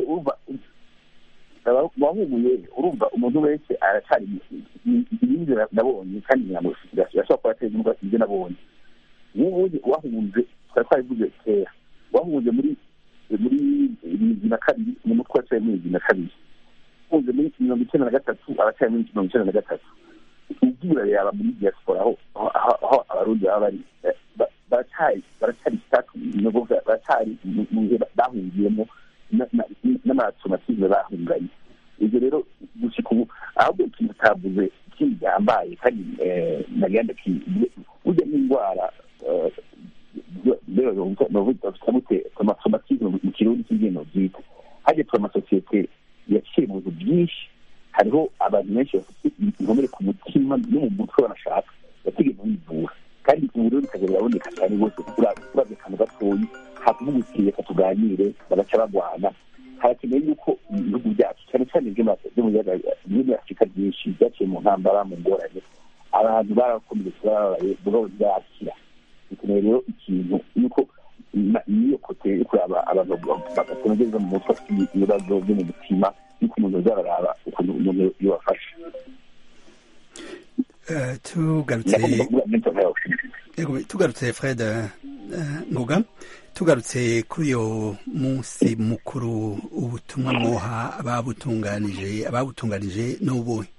wahumuye urumva umuntu wese aracyari ibindi nabonye kandi yashobora kuba ateza indwara ibyo nabonye nk'ubundi wahunze twari twarivuze kera wahunze muri muri bibiri na kabiri mu mutwe wacaye muri bibiri na kabiri wahunze muri mirongo icyenda na gatatu aracyari muri mirongo icyenda na gatatu ubwira yaba muri diaspora aho aho abarundi baba bari baracyari baracyari baracyari mu bihe bahungiyemo n'amatomatizme bahunganye ibyo rero gushika ubu ahubwo ikintu utavuze ikindi gihambaye kandi nagenda burya n'indwara bafite amatomatizme mu kirundi cy'ingendo byita hajya tuba amasosiyete yaciye mu bintu byinshi hariho abantu benshi bafite inkomere ku mutima no mu mutwe banashaka batigeze bivura kandi ubu rero bikajya biraboneka cyane rwose urabye akantu gatoyi hakuvuga uti reka tuganire bagaca bagwana harakenewe yuko ibihugu byacu cyane cyane byo muri afurika byinshi byaciye mu ntambara mu ngorane abantu barakomeretse barababaye mugabo ntibakira bikenewe rero ikintu yuko niyo kote yo kuraba abantu bagakomeza mu mutwe afite ibibazo byo mu mutima yuko umuntu azararaba ukuntu umuntu yobafasha tugarutse fred ngoga tugarutse kuri uyo munsi mukuru ubutumwa mwoha ababutunganije ababutunganije n'ubuhe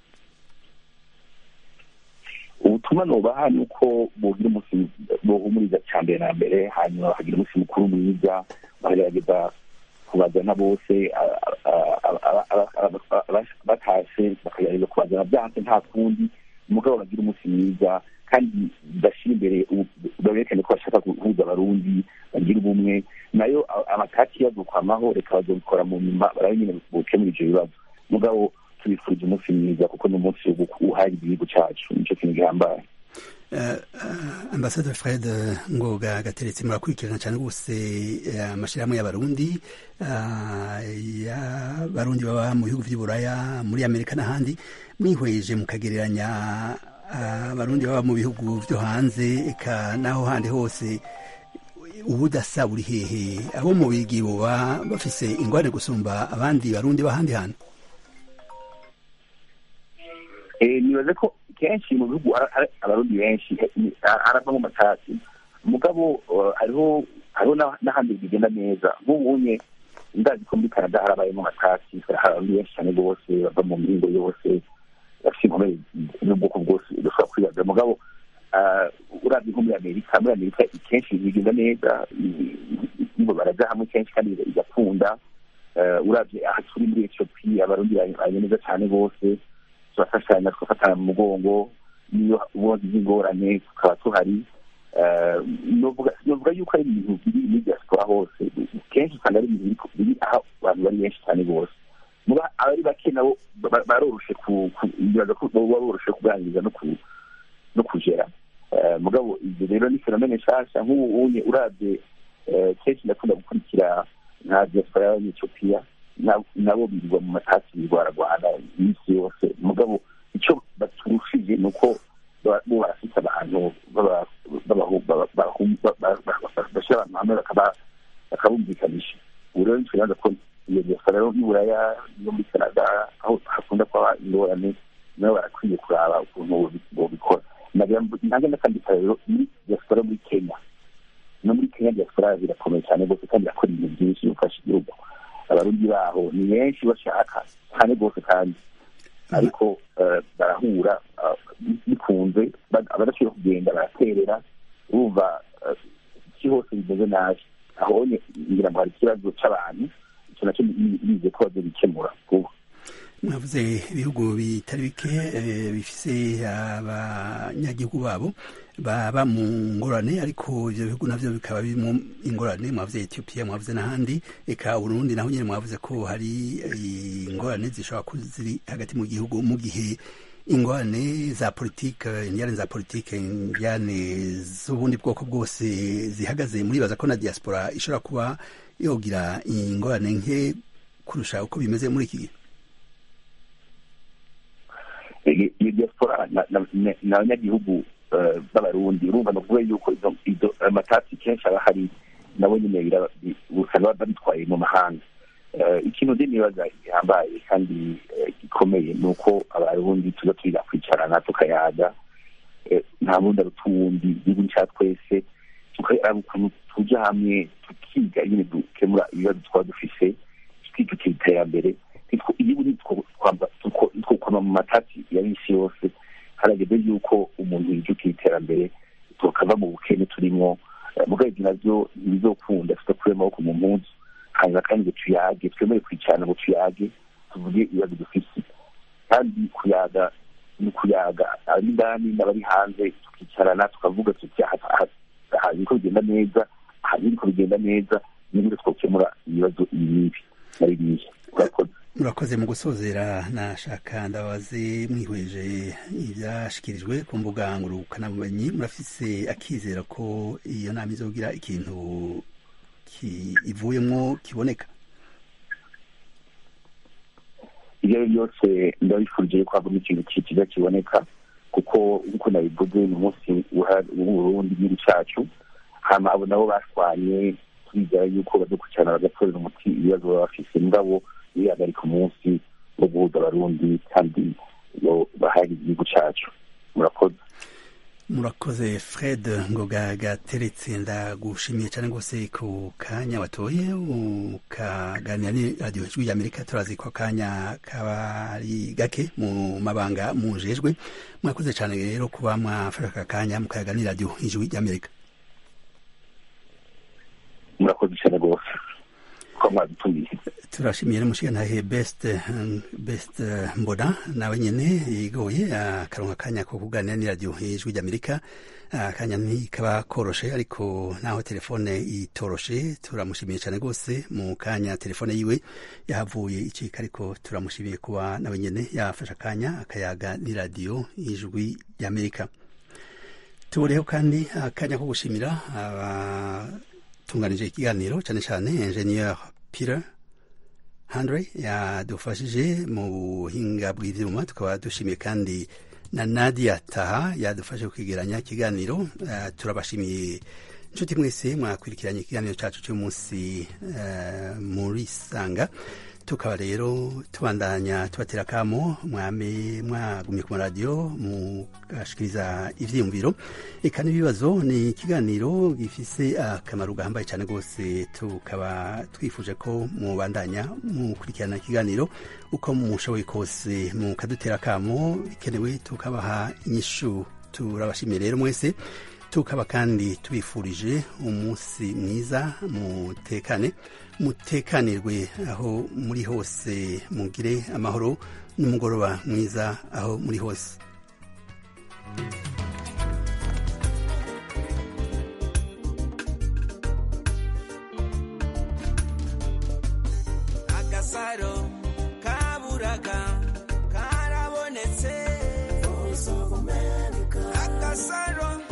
ubutumwa nubaha ni uko bugira umunsi buhumuriza cya mbere na mbere hanyuma bakagira umunsi mukuru mwiza bakagerageza kubazana bose batashe bakagerageza kubazana byanse nta kundi umugabo bagira umunsi mwiza kandi bashyira imbere berekane ko bashaka guhuza abarundi bagira ubumwe nayo amataki yadukwamaho reka bazabikora mu nyuma barabe nyine bukemura ibyo bibazo mugabo tubifurije umunsi mwiza kuko ni umunsi uhari igihugu cyacu nicyo kintu gihambaye ambasaderi fred ngoga gateretse murakurikirana cyane rwose amashyirahamwe y'abarundi y'abarundi baba mu bihugu by'uburaya muri amerika n'ahandi mwihweje mukagereranya abarundi baba mu bihugu byo hanze eka n'aho handi hose ubudasa buri hehe abo mu bigi boba bafise ingwane gusumba abandi barundi b'ahandi hantu nibaze ko kenshi mu bihugu abarundi benshi haravamo amatasi mugabo hariho hariho n'ahandi bigenda neza nk'ubunye ndazi ko muri canada harabayemo amatasi hari abarundi benshi cyane rwose bava mu mihingo yose bafite inkomere n'ubwoko bwose dushobora kwibaza mugabo urabye nko muri amerika muri amerika kenshi bigenda neza baraja hamwe kenshi kandi bigakunda urabye aha turi muri etiyopiya abarundi banye neza cyane rwose turafashanya tugafatana mu mugongo niyo ubundi bw'ingorane tukaba tuhari novuga yuko ari ibintu biri muri diaspora hose kenshi usanga ari ibintu biri aho abantu bari benshi cyane rwose muba abari bake nabo baroroshe bibaza ko baba boroshe kuganiriza no kugera mugabo ibyo rero ni fenomene nshasha nk'ubu unye urabye kenshi ndakunda gukurikira nka diaspora y'abanyetiyopiya nabo birirwa mu matasi birwaragwana iminsi yose mugabo icyo baturushije aho hakunda kuba ingorane nabo barakwiye kuraba ukuntu bobikora nange ndakandika rero muri diaspora muri kenya no muri kenya diaspora birakomeye cyane rwose kandi irakora ibintu byinshi bifasha igihugu abarundi baho ni benshi bashaka cyane rwose kandi ariko barahura bikunze abadashobora kugenda baraterera urumva iki hose bimeze nabi aho ngira ngo hari ikibazo cy'abantu icyo nacyo bize ko bazobikemura vuba mwavuze ibihugu bitari bike bifise abanyagihugu babo baba mu ngorane ariko ibyo bihugu navyo bikaba birimo ingorane mwavuze etiyopiya mwavuze n'ahandi eka urundi naho nyine mwavuze ko hari ingorane zishobora kuba ziri hagati mu gihugu mu gihe ingorane za politike ingorane za politike ingorane z'ubundi bwoko bwose zihagaze muribaza ko na diaspora ishobora kuba yogira ingorane nke kurusha uko bimeze muri iki gihe iyo diaspora ni abanyagihugu b'abarundi urumva ni ukuvuga yuko izo amatasi kenshi aba hari nabo nyine usanga babitwaye mu mahanga ikintu ndi nibaza gihambaye kandi gikomeye ni uko abarundi tuza turiga kwicarana tukayaga nta bundi aruta uwundi igihugu cya twese tukaraba ukuntu tujya hamwe tukiga nyine dukemura ibibazo twaba dufise twikukira iterambere igihugu twokwama mu matati ya bisi yose harageze yuko umuntu yijukira iterambere tukava mu bukene turimo mugabo ibyo navyo ntibizokunda tudakure amaboko mu mpuzu hanyuma kandi ngo tuyage twemere kwicarana ngo tuyage tuvuge ibibazo dufise kandi kuyaga ni ukuyaga abari indani n'abari hanze tukicarana tukavuga tuti aha biriko bigenda neza aha biriko bigenda neza n'ibindi twokemura ibibazo ibi n'ibi na biriya urakoze murakoze mu gusozera nashaka ndabaze mwihweje ibyashikirijwe ku mbuga ngurukanabumenyi murafise akizera ko iyo nama izogira ikintu ivuyemo kiboneka ibyo ari byose ndabifurije ko havamo ikintu kiza kiboneka kuko nk'uko nabivuze ni umunsi w'uburundi igihugu cyacu hama abo nabo bashwanye twizera yuko badukurikirana bagatorera umuti ibibazo baba bafise mugabo bihagarika umunsi wo guhuza abarundi kandi bahari igihugu cyacu murakoze murakoze fred ngoga gateretse ndagushimiye cyane rwose ku kanya watoye ukaganira ni radiyo ijwi ry'amerika turazi ko akanya kaba ari gake mu mabanga mujejwe mwakoze cyane rero kuba mwafashe aka kanya mukaganira radiyo ijwi ry'amerika murakoze cyane rwose ko mwadutumiye turashimiye n'umushingantahe best best mbona nawe nyene yigoye akaronka akanya ko kuganira n'iradiyo ijwi ry'amerika akanya ntikaba koroshe ariko naho telefone itoroshe turamushimiye cyane rwose mu kanya telefone yiwe yahavuye icika ariko turamushimiye kuba nawe nyene yafashe akanya akayaga n'iradiyo ijwi ry'amerika tuboreho kandi akanya ko gushimira abatunganije ikiganiro cyane cyane ingenieur Peter Andre yadufashije mu buhinga bw'ivyuma tukaba dushimiye kandi na Nadia Taha yadufashe kwigeranya ikiganiro uh, turabashimiye inshuti mwese mwakwirikiranye ikiganiro cacu cy'umunsi uh, muri sanga tukaba rero tubandanya tubatera kamo mwame mwagumye ku maradiyo mugashikiriza ivyiyumviro eka n'ibibazo ni ikiganiro gifise akamaro gahambaye cyane rwose tukaba twifuje ko mubandanya mukurikirana ikiganiro uko mushoboye kose mukadutera kamo bikenewe tukabaha inyishu turabashimiye rero mwese tukaba kandi tubifurije umunsi mwiza mutekane mutekanirwe aho muri hose mugire amahoro n'umugoroba mwiza aho muri hose agasaro kaburaga karabonetse agasaro